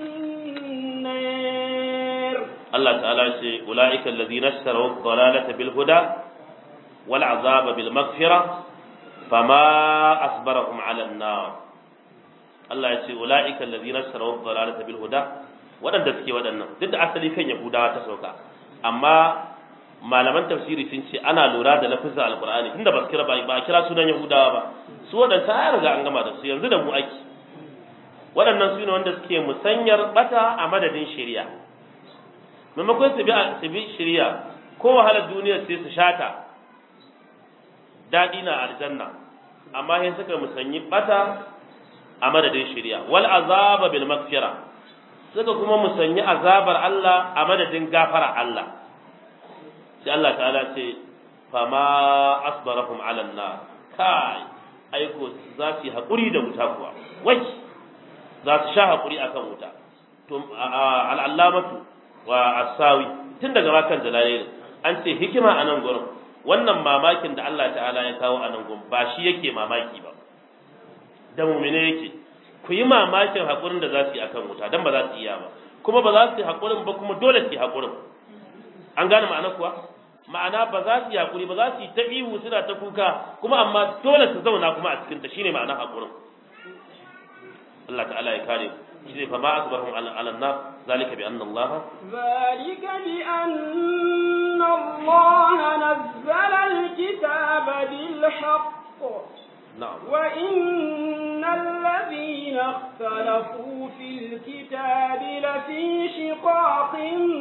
S2: النار
S1: الله تعالى يقول أولئك الذين اشتروا الضلالة بالهدى والعذاب بالمغفرة فما أصبرهم على النار Allah ya ce ula'ika allazina sarawu dhalalata bil huda wadanda suke wadannan duk da asali kan yahudawa ta sauka amma malaman tafsiri sun ce ana lura da lafizin alqur'ani tunda ba kira ba ba kira sunan yahudawa ba su wadanda ya riga an gama da su yanzu da mu ake waɗannan su ne wanda suke musanyar bata a madadin shari'a maimakon su bi su bi shari'a ko wahalar duniya sai su shata daɗi na aljanna amma sai suka musanyi bata a madadin shari'a wal azaba bil maghfira suka kuma musanyi azabar Allah a madadin gafara Allah sai Allah ta'ala ce fama asbarahum ala nar kai aiko za su yi hakuri da wuta kuwa wai za su sha hakuri akan wuta to al'allamatu wa asawi tun daga makan jalalai an ce hikima a nan gurin wannan mamakin da Allah ta'ala ya kawo a nan gurin ba shi yake mamaki ba da mumine yake ku yi mamakin haƙurin da za su yi a kan wuta don ba za su iya ba kuma ba za su yi haƙurin ba kuma dole su yi haƙurin an gane ma'ana kuwa ma'ana ba za su yi haƙuri ba za su yi ta ihu suna ta kuka kuma amma dole su zauna kuma a cikinta shine ma'ana haƙurin Allah ta'ala ya kare shi ne fa ma asbarhum ala nar zalika bi anna Allah
S2: ذلك بأن الله نزل الكتاب
S1: na'am
S2: وإن الذين اختلفوا في الكتاب لفي شقاق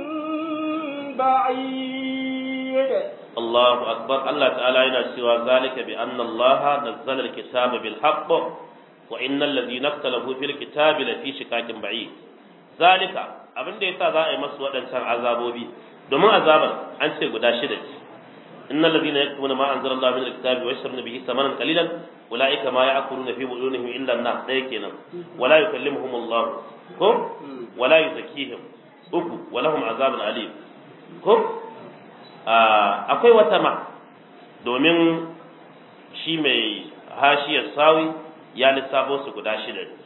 S2: بعيد
S1: Allahu akbar Allah ta'ala yana cewa zalika bi anna Allah nazzala al-kitaba bil haqq wa innal ladhina ikhtalafu fil kitabi lafi shikakin ba'id zalika abin da yasa za a yi masu waɗancan azabobi domin azabar an ce guda shida ce innal ladhina yaktumuna ma anzala Allah min al-kitabi wa yashruna bihi thamanan qalilan ulaika ma ya'kuluna fi budunihim illa an-nar dai kenan wala yukallimuhum Allah ko wala yuzakkihim uku walahum azabun alim ko akwai wata ma domin shi mai hashiyar sawi ya lissafo su guda shida ne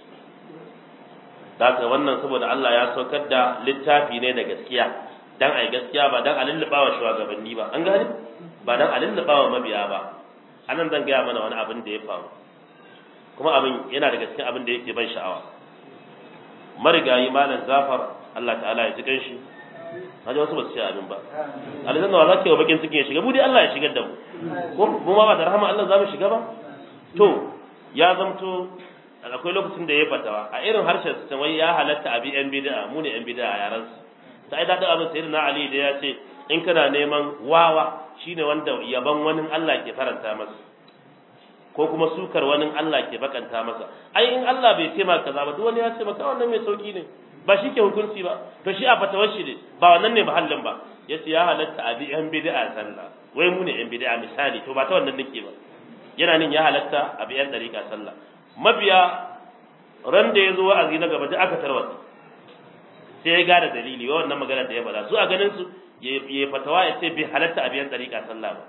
S1: daga wannan saboda Allah ya saukar da littafi ne da gaskiya dan ai gaskiya ba dan a lulluɓa wa shugabanni ba an gane ba dan a lulluɓa wa mabiya ba anan zan gaya mana wani abin da ya faru kuma abin yana da gaskiya abin da yake ban sha'awa marigayi malam zafar Allah ta'ala ya ji ganshi haji wasu ba su ce abin ba aljanna wa za ka yi wa bakin cikin ya shiga mu dai Allah ya shigar da mu ko mu ma ba da rahama Allah za mu shiga ba to ya zamto akwai lokacin da ya fatawa a irin harshen su wai ya halatta abi yan bid'a mu ne yan bid'a a yaran su ta ai dadin abin sayyidina Ali da ya ce in kana neman wawa shine wanda yaban wani Allah ke faranta masa ko kuma sukar wani Allah ke bakanta masa ai in Allah bai ce maka kaza ba duk wani ya ce maka wannan mai sauki ne ba shi ke hukunci ba to shi a fatawar shi ne ba wannan ne mahallin ba ya ce ya halatta a bi yan bid'a sallah wai mu ne yan bid'a misali to ba ta wannan nake ba yana nin ya halatta a bi yan dariƙa sallah mabiya ran da ya zo wa'azi na gaba da aka tarwata sai ya gane dalili wa wannan magana da ya faɗa su a ganin su ya fatawa ya ce bai halatta a biyan dariƙa sallah ba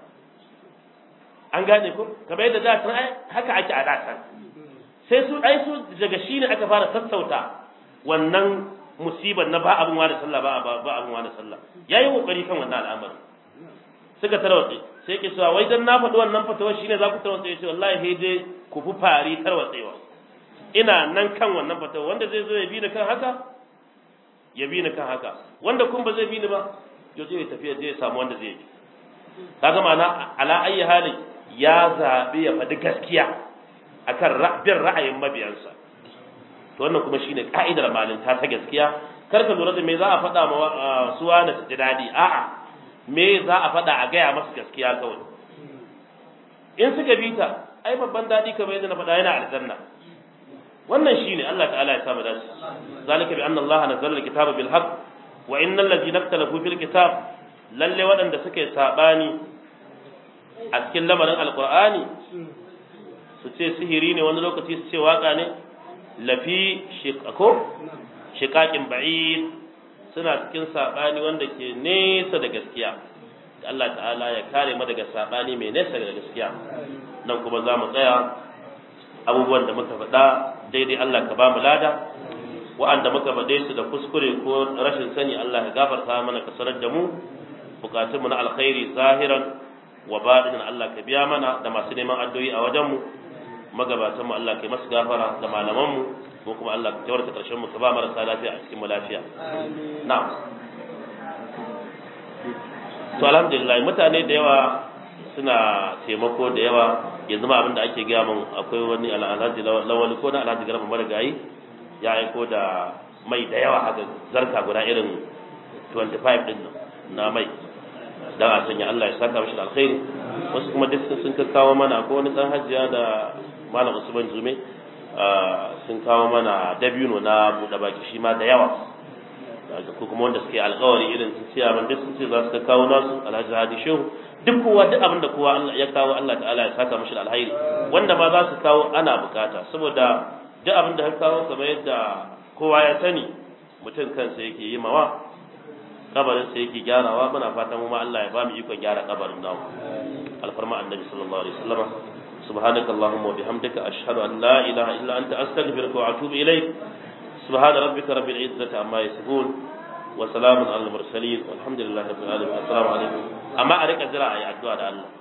S1: an gane ko kamar yadda da san ai haka ake a da san sai su ai su daga shi ne aka fara sassauta wannan musibar na ba abin wani sallah ba ba abin wani sallah yayi kokari kan wannan al'amari suka tarwatse sai ke cewa wai dan na faɗi wannan fatawa shine za ku tarwatse ya ce wallahi sai dai ku fi fari tarwatsewa ina nan kan wannan fatawa wanda zai zo ya bi ni kan haka ya bi ni kan haka wanda kun ba zai bi ni ba ya je ya tafi ya samu wanda zai bi kaga ma'ana ala ayi hali ya zabi ya faɗi gaskiya akan bin ra'ayin mabiyansa to wannan kuma shine ka'idar malinta ta gaskiya kar ka lura da me za a faɗa ma suwa na su ji daɗi a'a me za a faɗa a gaya masu gaskiya kawai in suka bi ta ai babban daɗi kamar yadda na faɗa yana aljanna wannan shine Allah ta'ala ya samu dace zalika bi anna Allah nazzala al-kitaba bil haqq wa innal ladhina ikhtalafu fil kitab lalle waɗanda suke sabani a cikin lamarin alqur'ani su ce sihiri ne wani lokaci su ce waka ne lafi shiqako shiqaqin ba'id suna cikin sabani wanda ke nesa da gaskiya Allah ta'ala ya kare mu daga sabani mai nesa da gaskiya nan kuma za mu tsaya abubuwan da muka faɗa daidai Allah ka ba mu lada wa'anda muka faɗe su da kuskure ko rashin sani Allah ya gafarta mana ka sanar da mu bukatun mu na alkhairi zahiran wa baɗinin Allah ka biya mana da masu neman addu'o'i a wajen mu magabatan mu Allah ka masu gafara da malaman mu ko kuma Allah ka tawarta karshen mu ka ba marasa lafiya a cikin mu lafiya na'am to alhamdulillah mutane da yawa suna taimako da yawa yanzu ma abin da ake gaya min akwai wani alhaji lawali ko na alhaji garba marigayi ya aiko da mai da yawa haka zarka guda irin 25 din na mai dan a sanya Allah ya saka mishi da alkhairi wasu kuma duk sun kawo mana akwai wani dan hajjiya da malam Usman Jume sun kawo mana dabino na buɗe baki shi ma da yawa ko kuma wanda suke alkawari irin su ciya man duk sun ce za su kawo nasu alhaji hadi shehu duk kowa duk abin da kowa ya kawo Allah ta'ala ya saka mashi da alhairi wanda ma za su kawo ana bukata saboda duk abin da ka kawo kamar yadda kowa ya sani mutum kansa yake yi mawa kabarin sa yake gyarawa muna fatan mu ma Allah ya ba mu ikon gyara kabarin namu alfarma annabi sallallahu alaihi wasallam سبحانك اللهم وبحمدك أشهد أن لا إله إلا أنت أستغفرك وأتوب إليك سبحان ربك رب العزة عما يصفون وسلام على المرسلين والحمد لله رب العالمين السلام عليكم أما أريك أزرع يا الدعاء الله